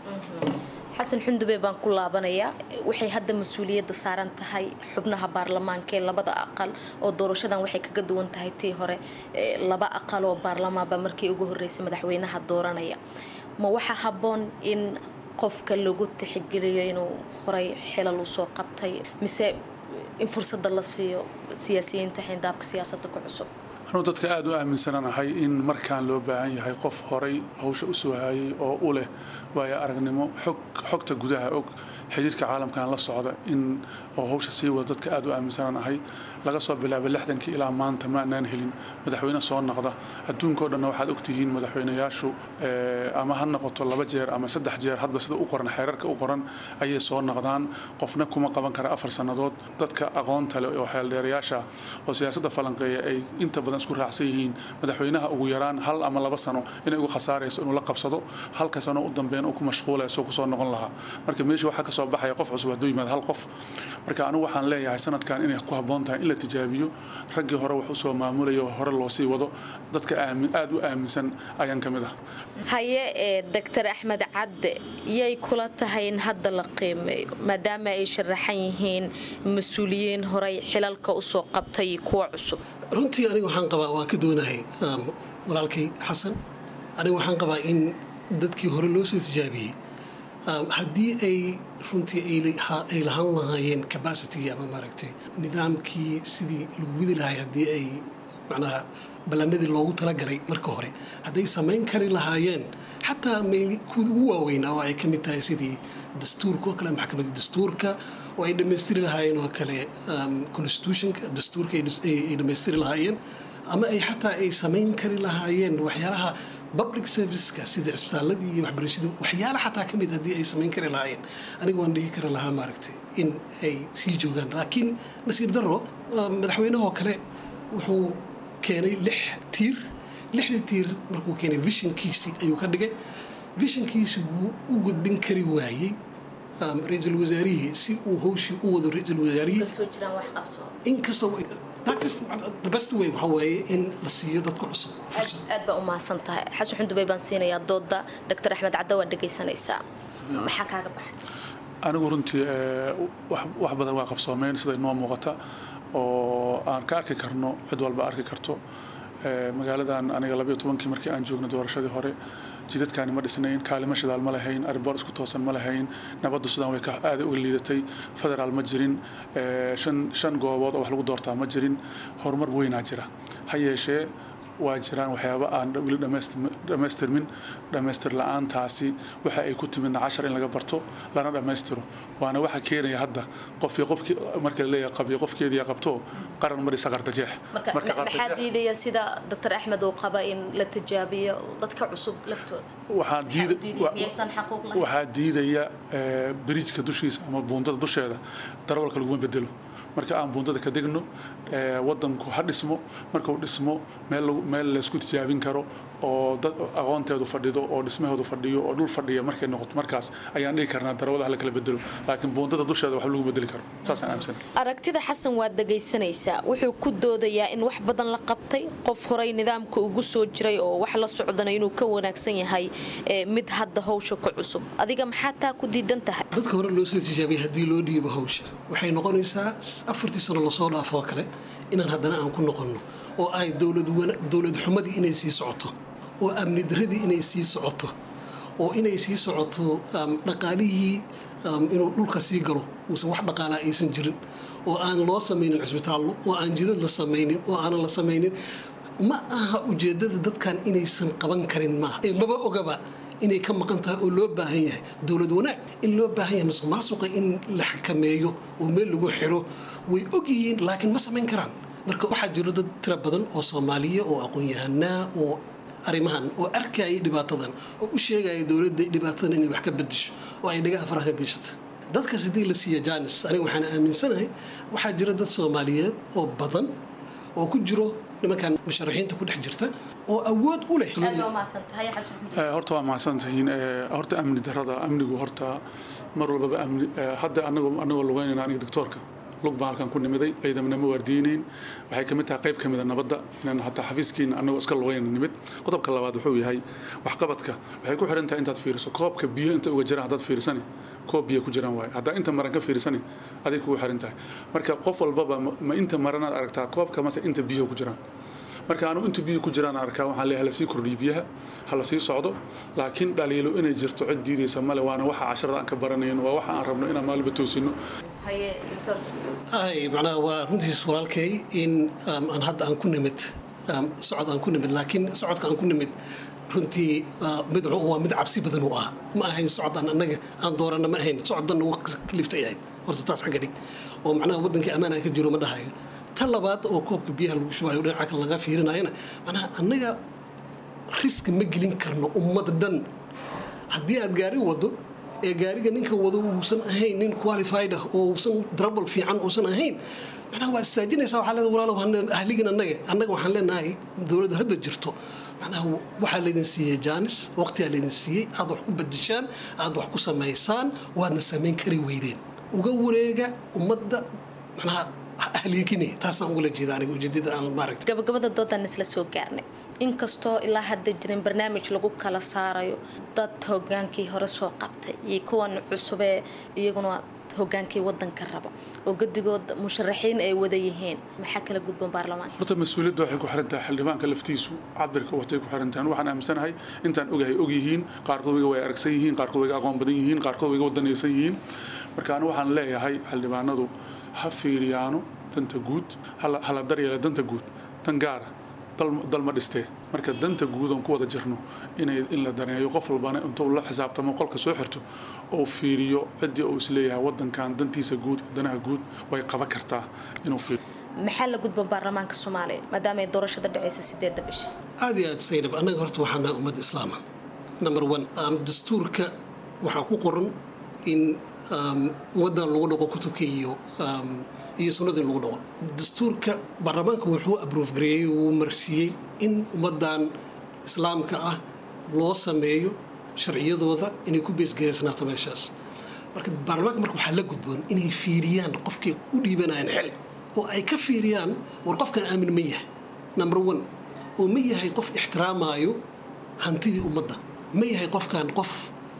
xasan xundube baan ku laabanayaa waxay hadda mas-uuliyadda saaran tahay xubnaha baarlamaanka ee labada aqal oo doorashadan waxay kaga duwan tahay tii hore laba aqal oo baarlamaanba markii ugu horreysay madaxweynaha dooranaya ma waxaa habboon in qofka lagu tixgeliyo inuu horay xilal usoo qabtay mise in fursadda la siiyo siyaasiyiinta xindaabka siyaasadda ku cusub anuu dadka aada u aaminsananahay in markaan loo baahan yahay qof horay hawsha u soo hayay oo u leh waayo aragnimo xog xogta gudaha og xiriirka caalamkan la socda in oo hawsha sii wada dadka aada u aaminsananahay laga soo bilaabay lixdankii ilaa maanta ma anaan helin madaxweyne soo noqda adduunkao dhanna waxaad ogtihiin madaxweynayaashu ama ha noqoto laba jeer ama saddex jeer hadba sida u qoran xeerarka u qoran ayay soo noqdaan qofna kuma qaban kara afar sannadood dadka aqoonta leh oo xeeldheerayaasha oo siyaasadda falanqeeya ay inta badan isku raacsan yihiin madaxweynaha ugu yaraan hal ama laba sano inay uga khasaarayso inuu la qabsado halka sano u dambeyn uu ku mashquulayso kusoo noqon lahaa marka meesha waxaa kasoo baxaya qof cusub hadduu yimaado hal qof marka anigu waxaan leeyahay sanadkan inay ku habboon tahay in la tijaabiyo raggii hore wax usoo maamulaya oo hore loo sii wado dadka aada u aaminsan ayaan ka mid ah haye ee doctor axmed cadde yay kula tahay in hadda la qiimeeyo maadaama ay sharaxan yihiin mas-uuliyiin horey xilalka usoo qabtay kuwa cusub runtii aniga waxaan qabaa waa ka duwanahay walaalkay xasan aniga waxaan qabaa in dadkii hore loo soo tijaabiyey haddii ay runtii ay lahaan lahaayeen capacity ama maaragtay nidaamkii sidii lagu widi lahay haddii ay macnaha ballanadii loogu talagalay marka hore hadday samayn kari lahaayeen xataa kuwii ugu waaweynaa oo ay ka mid tahay sidii dastuurka oo kale maxkamadda dastuurka oo ay dhammaystiri lahaayeen oo kale constitutionka dastuurka ay dhammaystiri lahaayeen ama ay xataa ay samayn kari lahaayeen waxyaalaha public serviceska sida cisbitaaladii iyo waxbarashadu waxyaala xataa ka mid haddii ay samayn kari lahaayeen aniga waan dhihi kari lahaa maaragtay in ay sii joogaan laakiin nasiib darro madaxweynahoo kale wuxuu keenay lix tiir lixdii tiir markuu keenay visionkiisii ayuu ka dhigay visionkiisi wuu u gudbin kari waayey ra-iisul wasaarihii si uu howshii u wado ra-iisul wasaarihii inkastoo the best way waxa waaye in la siiyo dadka cusub aad baa u mahadsan tahay xasan xundubey baan siinayaa dooda doctor axmed cadde waad dhegaysanaysaa maxaa kaaga baxay anigu runtii wax badan waa qabsoomeen sida inoo muuqata oo aan ka arki karno cid walba arki karto magaaladan aniga labayo tobankii markii aan joogno doorashadii hore jidadkaani ma dhisnayn kaalimo shidaal ma lahayn ariboor isku toosan ma lahayn nabaddu sidaan way aada uga liidatay federaal ma jirin shan goobood oo wax lagu doortaa ma jirin horumar weynaa jira ha yeeshee waa jiraan waxyaaba aan weli dhammaystirmin dhammaystir la-aantaasi waxa ay ku timidna cashar in laga barto lana dhammaystiro waana waxa keenaya hadda qofkii qofkii marka la leeyahay qabiyo qofkeedii qabto qaran ma dhisa qardajeex maxaa diidaya sida doctor axmed uu qaba in la tijaabiyo dadka cusub laftooda waxaa diidaya biriijka dushiisa ama buundada dusheeda darawalka laguma bedelo marka aan buundada ka degno wadanku ha dhismo markuu dhismo meel laysku tijaabin karo oo dad aqoonteedu fadhido oo dhismaheedu fadhiyo oo dhul fadhiya markay noqoto markaas ayaan dhihi karnaa darawada ha la kala bedelo laakiin buundada dusheeda wax lagu bedeli karo saasaan aaminsan aragtida xasan waad dhegaysanaysaa wuxuu ku doodayaa in wax badan la qabtay qof horay nidaamka ugu soo jiray oo wax la socdana inuu ka wanaagsan yahay mid hadda hawsha ku cusub adiga maxaa taa ku diidan tahay dadka hore loo soo tijaabiyay haddii loo dhiibo hawsha waxay noqonaysaa afartii sano lasoo dhaafoo kale inaan haddana aan ku noqonno oo ay dowlad xumadii inay sii socoto oo amni daradii inay sii socoto oo inay sii socoto dhaqaalihii inuu dhulka sii galo uusan wax dhaqaalaa aysan jirin oo aan loo samaynin cisbitaallo oo aan jidad la samaynin oo aanan la samaynin ma aha ujeeddada dadkan inaysan qaban karin maaha ee maba ogaba inay ka maqan tahay oo loo baahan yahay dowlad wanaag in loo baahan yahay masuq maasuqa in la xakameeyo oo meel lagu xiro way og yihiin laakiin ma samayn karaan marka waxaa jiro dad tira badan oo soomaaliya oo aqoon-yahanaa oo arrimahan oo arkaya dhibaatadan oo u sheegaya dowladda dhibaatadan inay wax ka bedesho oo ay dhagaha faraha ka geyshata dadkaas haddii la siiya janis aniga waxaan aaminsanahay waxaa jira dad soomaaliyeed oo badan oo ku jiro nimankan musharaxiinta ku dhex jirta oo awood u leh horta waa mahadsantihiin horta amni darada amnigu horta mar walbaba amni hadda anagoo anagoo lugeynayna aniga doctoorka lug baan halkan ku nimiday ciidamana ma waardiyeynayn waxay kamid tahay qayb kamid a nabadda inaan hataa xafiiskiina anagoo iska lugeyna nimid qodobka labaad wuxuu yahay waxqabadka waxay ku xiran tahay intaad fiiriso koobka biyo inta uga jiraan haddaad fiirisani koob biyo ku jiraan waaye haddaa inta maran ka fiirisani aday kugu xiran tahay marka qof walbaba ma inta maranaad aragtaa koobka mase inta biyo ku jiraan marka anu inta biyo ku jiraan arkaa waxaan leeyahay hala sii kordhiyo biyaha hala sii socdo laakiin dhaliilo inay jirto cid diidaysa male waana waxa casharada aan ka baranayn waa waxa aan rabno inaan maalba toosino ay macnaha waa runtiis walaalkay in aan hadda aan ku nimid socod aan ku nimid laakiin socodka aan ku nimid runtii mid waa mid cabsi badan u ah ma ahayn socod aan annaga aan doorana ma ahayn socoddan ugu kaliftay ahayd horta taas xagga dhig oo macnaha waddankii ammaan aan ka jiro ma dhahayo ta labaad oo koobka biyaha lagu shubayo dhinaca kale laga fiirinayana macnaha annaga riski ma gelin karno ummad dhan haddii aad gaari wado ee gaariga ninka wado uusan ahayn nin qualified ah oo uusan drabal fiican uusan ahayn macnaha waa istaajinaysaa waxaa leedahay walaalow ahligin annaga annaga waxaan leenahay dowladda hadda jirto macnaha waxaa laydin siiyey jaanis waqtigaa laydin siiyey aad wax ku bedeshaan aad wax ku samaysaan waadna samayn kari weydeen uga wareega ummadda macnaha ahliikine taasaan ugala jeeda aniga ujeedada aan maaragta gabagabada doodan isla soo gaarnay inkastoo ilaa hadda jirin barnaamij lagu kala saarayo dad hogaankii hore soo qabtay iyo kuwan cusubee iyaguna hogaankii wadanka raba oo gadigood musharaxiin ay wada yihiin maxaa kala gudban baarlamaanka horta mas-uuliyadda waxay ku xiran tahay xildhibaanka laftiisu cabirka watay ku xiran tahay waxaan aaminsanahay intaan ogahay og yihiin qaarkood wayga way aragsan yihiin qaarkood wayga aqoon badan yihiin qaarkood wayga wadanaysan yihiin marka anigu waxaan leeyahay xildhibaanadu ha fiiriyaano danta guud hala daryeela danta guud dan gaara dalma dhistee marka danta guud oon ku wada jirno inay in la daneeyo qof walbana intuu la xisaabtamo qolka soo xirto oo fiiriyo ciddii uu isleeyahay wadankan dantiisa guud danaha guud way qaban kartaa inuu fiiriyo maxaa la gudban baarlamaanka soomaaliya maadaama ay doorashada dhacaysa sideedda bisha aad iyo aad saynab annaga horta waxaa nahay ummadda islaama number one dastuurka waxaa ku qoran in ummaddan lagu dhaqo kutubka iyo iyo sunnadii lagu dhaqo dastuurka baarlamaanka wuxuu abruuf gareeyey wuu marsiiyey in ummaddan islaamka ah loo sameeyo sharciyadooda inay ku beesgaraysanaato meeshaas marka baarlamaanka marka waxaa la gudboon inay fiiriyaan qofkay u dhiibanayaan xel oo ay ka fiiriyaan war qofkan aamin ma yahay number one oo ma yahay qof ixtiraamaayo hantidii ummadda ma yahay qofkan qof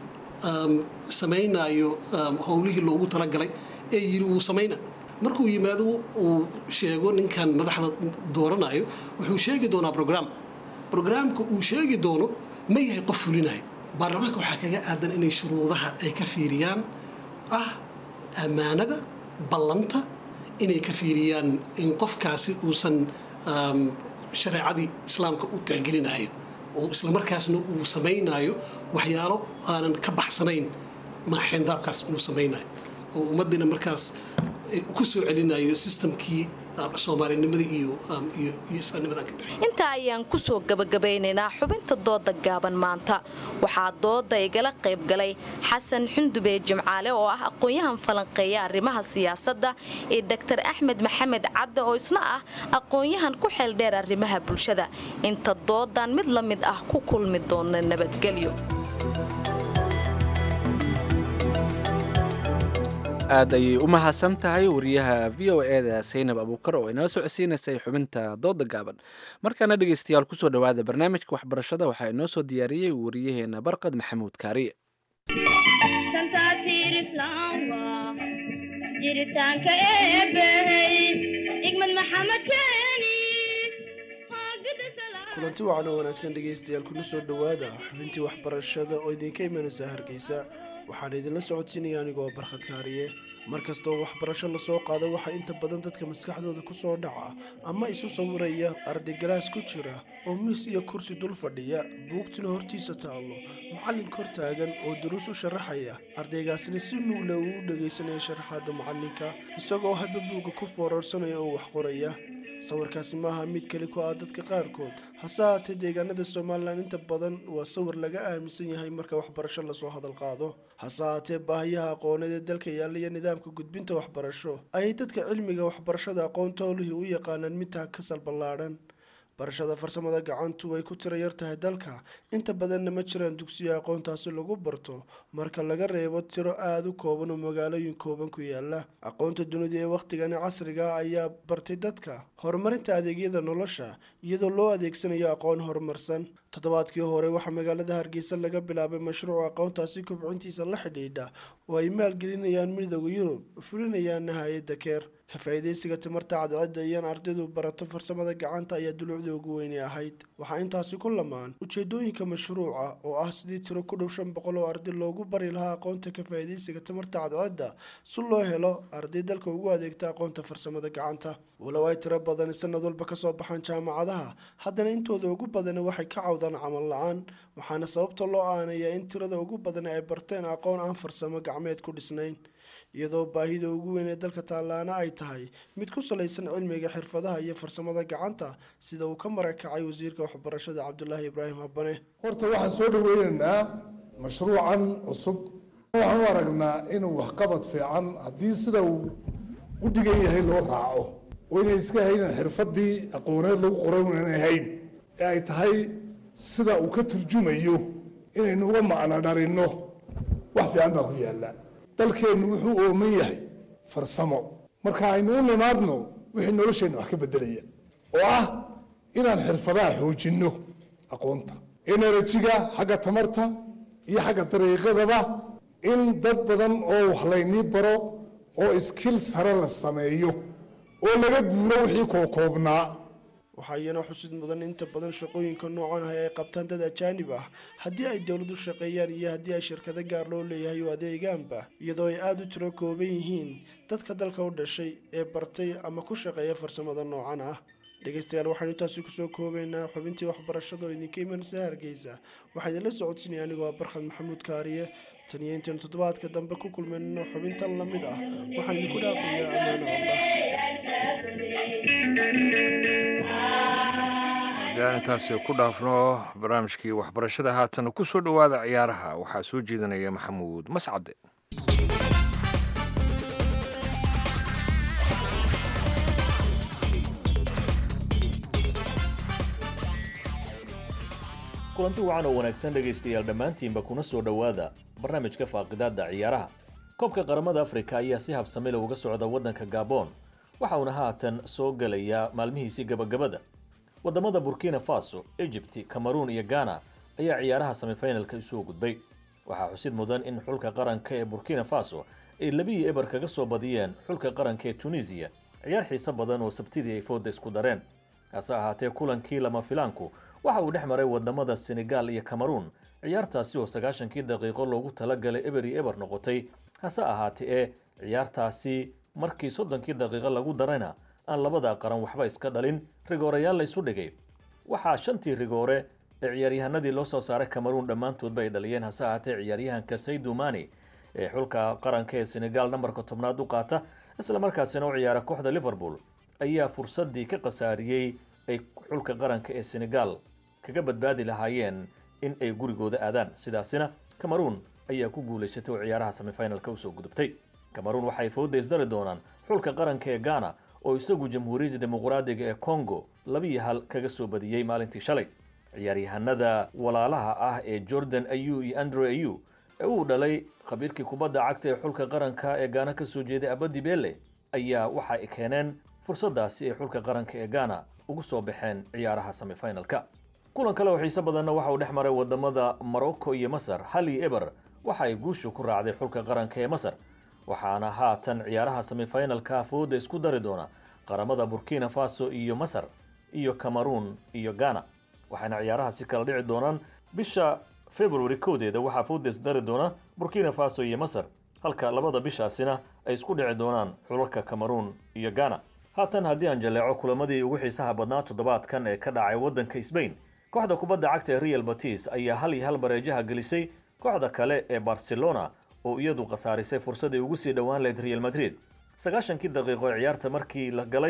samaynaayo howlihii loogu talagalay ee yiri wuu samayna markuu yimaado uu sheego ninkan madaxda dooranayo wuxuu sheegi doonaa brogram brograamka uu sheegi doono ma yahay qof fulinayo baarlamaanka waxaa kaga aadan inay shuruudaha ay ka fiiriyaan ah ammaanada ballanta inay ka fiiriyaan in qofkaasi uusan shareecadii islaamka u tixgelinayo oo islamarkaasna uu samaynayo waxyaalo aanan ka baxsanayn maaxeendaabkaas inuu samaynayo oo ummaddiina markaas ku soo celinayo sistamkii soomaalinimada iyo iyo islaamnimadan ka bixi intaa ayaan kusoo gabagabaynaynaa xubinta dooda gaaban maanta waxaa dooda igala qayb galay xasan xundube jimcaale oo ah aqoon-yahan falanqeeya arrimaha siyaasadda iyo doktor axmed maxamed cadde oo isna ah aqoon-yahan ku xeeldheer arrimaha bulshada inta doodan mid la mid ah ku kulmi doona nabadgelyo aad ayay u mahadsan tahay wariyaha v o eda saynab abuukar oo inala socodsiinaysay xubinta dooda gaaban markaana dhegaystayaal kusoo dhowaada barnaamijka waxbarashada waxaa inoo soo diyaariyey wariyaheena barqad maxamuud kaariye jiritaanka eebbahey igmad maxamed keeni kulanti wacan oo wanaagsan dhegaystayaal kuna soo dhowaada xubintii waxbarashada oo idinka imanaysa hargeysa waxaan idinla socodsiinaya anigoo barkhad kaariye mar kastoo waxbarasho lasoo qaado waxaa inta badan dadka maskaxdooda ku soo dhaca ama isu sawiraya ardaygalaas ku jira oo miis iyo kursi dul fadhiya buugtuna hortiisa taallo macallin kor taagan oo duruus u sharaxaya ardaygaasina si nuula uu u dhegaysanaya sharaxaadda macallinka isagoo hadba buugga ku foorarsanaya oo wax qoraya sawirkaasi maaha mid keli ku ah dadka qaarkood hase haatee deegaanada somalilan inta badan waa sawir laga aaminsan yahay marka waxbarasho lasoo hadal qaado hase haatee baahiyaha aqooneed ee dalka yaalla iyo nidaamka gudbinta waxbarasho ayay dadka cilmiga waxbarashada aqoontoolihii u yaqaanaan midtaa kasal ballaadhan barashada farsamada gacantu way ku tira yar tahay dalka inta badanna ma jiraan dugsiyo aqoontaasi lagu barto marka laga reebo tiro aada u kooban oo magaalooyin kooban ku yaala aqoonta dunida ee wakhtigani casriga ayaa bartay dadka horumarinta adeegyada nolosha iyadoo loo adeegsanayo aqoon horumarsan toddobaadkii hore waxaa magaalada hargeysa laga bilaabay mashruuc aqoontaasi kobcintiisa la xidhiidha oo ay maalgelinayaan midooda yurub fulinayaana hay-adda keer ka faa'iidaysiga timarta cadceedda iyaan ardaydu barato farsamada gacanta ayaa dulucda ugu weyni ahayd waxaa intaasi ku lamaan ujeedooyinka mashruuca oo ah sidii tiro ku dhow shan boqol oo arday loogu bari lahaa aqoonta ka faa'iidaysiga timarta cadceedda si loo helo arday dalka ugu adeegta aqoonta farsamada gacanta walow ay tiro badani sanad walba kasoo baxaan jaamacadaha haddana intooda ugu badani waxay ka cawdaan camal la-aan waxaana sababta loo aanayaa in tirada ugu badani ay barteen aqoon aan farsamo gacmeed ku dhisnayn iyadoo baahida ugu weyn ee dalka taallaana ay tahay mid ku salaysan cilmiga xirfadaha iyo farsamada gacanta sida uu ka marakacay wasiirka waxbarashada cabdulaahi ibraahim habane horta waxaan soo dhaweynaynaa mashruucan cusub waxaan u aragnaa inuu waxqabad fiican haddii sida uu u dhigan yahay loo raaco oo inay iska haynan xirfadii aqooneed lagu qoray inay hayn ee ay tahay sida uu ka turjumayo inaynu uga macno dharinno wax fiican baa ku yaalla dalkeennu wuxuu ooman yahay farsamo marka aynu u nimaadno wixii nolosheenna wax ka beddelaya oo ah inaan xirfadaha xoojinno aqoonta enerjiga xagga tamarta iyo xagga dariiqadaba in dad badan oo wax laynii baro oo iskil sare la sameeyo oo laga guuro wixii kookoobnaa waxaa iyana xusid mudan inta badan shaqooyinka noocan ah ay qabtaan dad ajaanib ah haddii ay dowladu shaqeeyaan iyo haddii ay shirkado gaar loo leeyahay oo adeegaanba iyadoo ay aada u tiro kooban yihiin dadka dalka u dhashay ee bartay ama ku shaqeeya farsamada noocan ah dhegeystayaal waxaynu intaasi kusoo koobaynaa xubintii waxbarashada oo idinka imanaysa hargeysa waxaa idinla socodsinaya anigoo ah barkhad maxamuud kaariye tan iyo intaynu toddobaadka dambe ku kulmayno xubintan la mid ah waxaan idinku dhaafayaa ammaano haddaan intaasi ku dhaafno barnaamijkii waxbarashada haatana ku soo dhowaada ciyaaraha waxaa soo jeedinaya maxamuud mascade kulanti wacan oo wanaagsan dhegaystayaal dhammaantiinba kuna soo dhowaada barnaamijka faaqidaadda ciyaaraha koobka qaramada afrika ayaa si habsami leh uga socda waddanka gabon waxa uuna haatan soo gelayaa maalmihiisii gabagabada waddamada burkina faso egypt cameruun iyo ghana ayaa ciyaaraha semifinalka isoo gudbay waxaa xusid mudan in xulka qaranka ee burkina faso ay labihii eber kaga soo badiyeen xulka qaranka ee tunisiya ciyaar xiise badan oo sabtidii ay fooda isku dareen hase ahaatee kulankii lama filaanku waxa uu dhex maray wadamada senegal iyo cameruun ciyaartaasi oo sagaashankii daqiiqo loogu talagalay eber iyo eber noqotay hase ahaatee ee ciyaartaasi markii soddonkii daqiiqo lagu darayna aan labada qaran waxba iska dhalin rigoorayaal la isu dhigay waxaa shantii rigoore ee ciyaaryahanadii loo soo saaray cameruun dhammaantoodba ay dhaliyeen hase ahaatee ciyaaryahanka saydu mani ee xulka qaranka ee senegal nambarka tobnaad u qaata islamarkaasina u ciyaara kooxda liverpool ayaa fursadii ka khasaariyey ay xulka qaranka ee senegal kaga badbaadi lahaayeen in ay gurigooda aadaan sidaasina cameruun ayaa ku guulaysatay oo ciyaaraha semifinalka usoo gudubtay cameruun waxay fooda isdari doonaan xulka qaranka ee ghana oo isagu jamhuuriyadda dimuqraadiga ee congo labiyo hal kaga soo badiyey maalintii shalay ciyaaryahanada walaalaha ah ee jordan ayu iyo andre ayu ee uu dhalay khabiirkii kubadda cagta ee xulka qaranka ee gaana ka soo jeeday abadi bele ayaa waxa ay keeneen fursadaasi ay xulka qaranka ee ghana ugu soo baxeen ciyaaraha semifinalka kulan kale oo xiise badanna waxa uu dhex maray wadamada morocco iyo masar hal iyo eber waxa ay guushu ku raacday xulka qaranka ee masar waxaana haatan ciyaaraha semifinalka fooda isku dari doona qaramada burkina faso iyo masar iyo cameruun iyo ghana waxaana ciyaarahaasi kala dhici doonaan bisha february kowdeeda waxaa fooda isdari doona burkina faso iyo masar halka labada bishaasina ay isku dhici doonaan xulalka cameruun iyo ghana haatan haddii aan jaleeco kulamadii ugu xiisaha badnaa toddobaadkan ee ka dhacay waddanka sbain kooxda kubadda cagta ee real batis ayaa hal iyo hal bareejaha gelisay kooxda kale ee barcelona oo iyadu khasaarisay fursaday ugu sii dhowaan lahayd real madrid sagaashankii daqiiqo ee ciyaarta markii la galay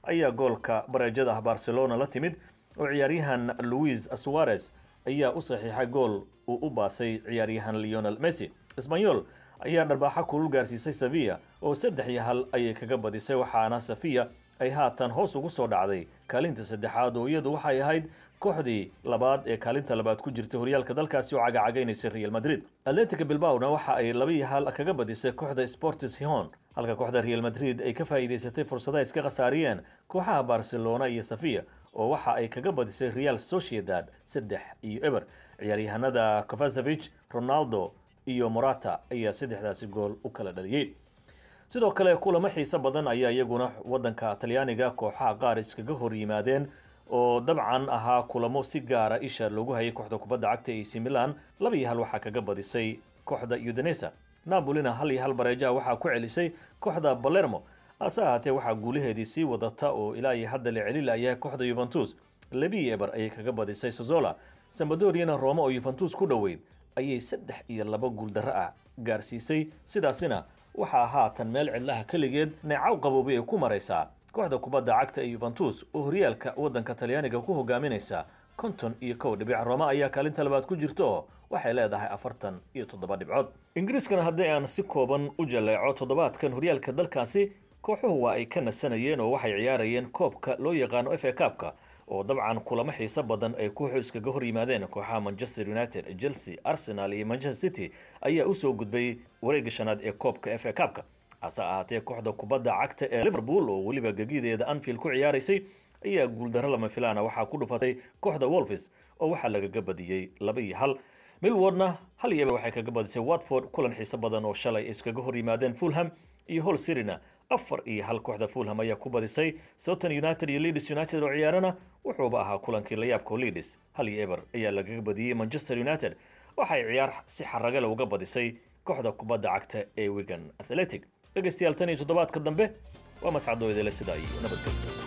ayaa goolka bareejada ah barcelona la timid oo ciyaaryahan louis suarez ayaa u saxiixay gool uu u baasay ciyaaryahan leonel messi sbanyol ayaa dharbaaxo kulul gaarsiisay sevilla oo saddex iyo hal ayay kaga badisay waxaana safiya ay haatan hoos ugu soo dhacday kaalinta saddexaad oo iyadu waxay ahayd kooxdii labaad ee kaalinta labaad ku jirtay horyaalka dalkaasi oo cagacagaynaysay real madrid atletica bilbaona waxa ay laba iyo hal kaga badisay kooxda sportis hihon halka kooxda real madrid ay ka faa'iidaysatay fursada iska khasaariyeen kooxaha barcelona iyo safiya oo waxa ay kaga badisay real sociedad saddex iyo eber ciyaaryahanada kovasevich ronaldo iyo morata ayaa saddexdaasi gool u kala dhaliyey sidoo kale kulamo xiiso badan ayaa iyaguna wadanka talyaaniga kooxaha qaar iskaga hor yimaadeen oo dabcan ahaa kulamo si gaara isha loogu hayay kooxda kubadda cagta ac milan laba iyo hal waxaa kaga badisay kooxda udinesa napolina hal iyo hal bareejaha waxaa ku celisay kooxda balermo hase ahaatee waxaa guulaheedii sii wadata oo ilaa iyo hadda la celilayahay kooxda yuventus labii eber ayay kaga badisay sozola sambadoriana roma oo yuventus ku dhoweyd ayay saddex iyo laba guuldarro ah gaarsiisay sidaasina waxaa haatan meel cidlaha keligeed neecaw qaboobay ay ku maraysaa kooxda kubadda cagta ee yuventus oo horyaalka waddanka talyaaniga ku hogaaminaysa konton iyo kow dhibic roma ayaa kaalinta labaad ku jirta oo waxay leedahay afartan iyo toddoba dhibcood ingiriiskana haddii aan si kooban u jaleeco toddobaadkan horyaalka dalkaasi kooxuhu waa ay ka nasanayeen oo waxay ciyaarayeen koobka loo yaqaano f a kaabka oo dabcan kulamo xiiso badan ay kooxu iskaga hor yimaadeen kooxaha manchester united chelsea arsenal iyo manchester city ayaa usoo gudbay wareegga shanaad ee koobka f a kaabka hase ahaatee kooxda kubadda cagta ee liverpool oo weliba gegideeda anfield ku ciyaaraysay ayaa guuldarro lama filaana waxaa ku dhufatay kooxda wolfis oo waxaa lagaga badiyey laba iyo hal milwardna hal iyo waxay kaga badisay watford kulan xiiso badan oo shalay iskaga hor yimaadeen fulham iyo hol sirina afar iyo hal kooxda fulham ayaa ku badisay soton united iyo leeds united oo ciyaarana wuxuuba ahaa kulankii layaabka leeds hal iyo eber ayaa lagaga badiyey manchester united waxay ciyaar si xaragale uga badisay kooxda kubadda cagta ee wigan athletic dhegaystayaal tan iyo toddobaadka dambe waa mascadooydale sidaa iyo nabadgelyo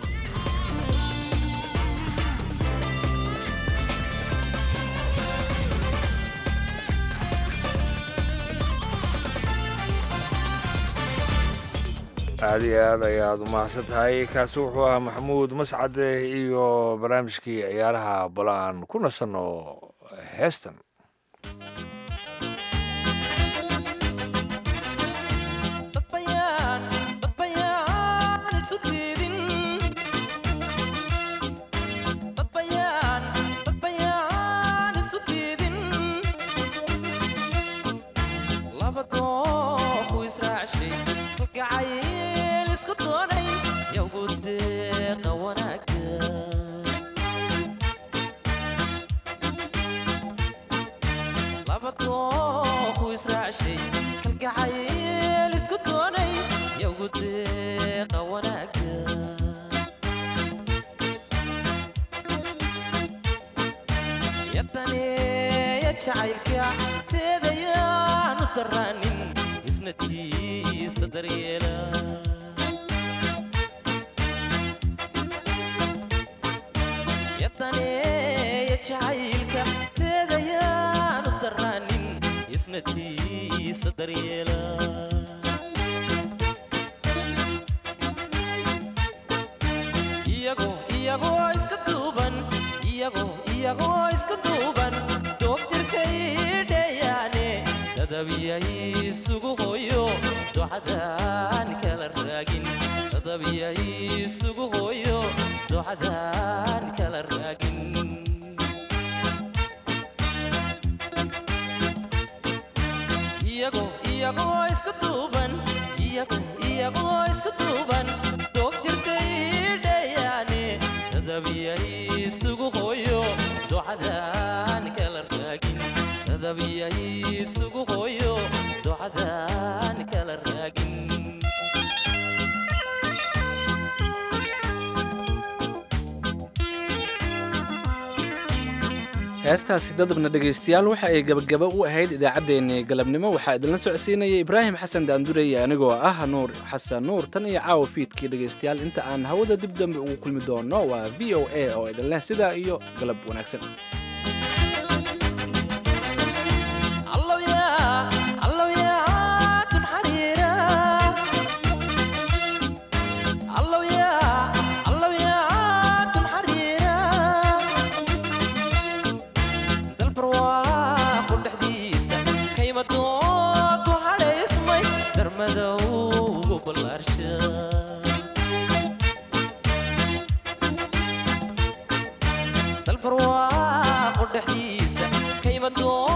aada iyo aad ayaad umahadsan tahay kaasi wuxuu ahaa maxamuud mascade iyo barnaamijkii ciyaaraha bal aan ku nasanno heestan heestaasi dadabna dhegaystayaal waxa ay gabagaba u ahayd idaacaddeenii galabnimo waxaa idinla socodsiinaya ibraahim xasan daandurey anigoo ah nuur xasan nuur tan iyo caawa fiidkii dhegaystayaal inta aan hawada dib dambe ugu kulmi doono waa v o a oo idin leh sidaa iyo galab wanaagsan dalbarwaaqu dhexdiisa kayma doodu hadhaysmay darmadowgu ballaarsha dalbarwaaqu dhexdiisa kayma doo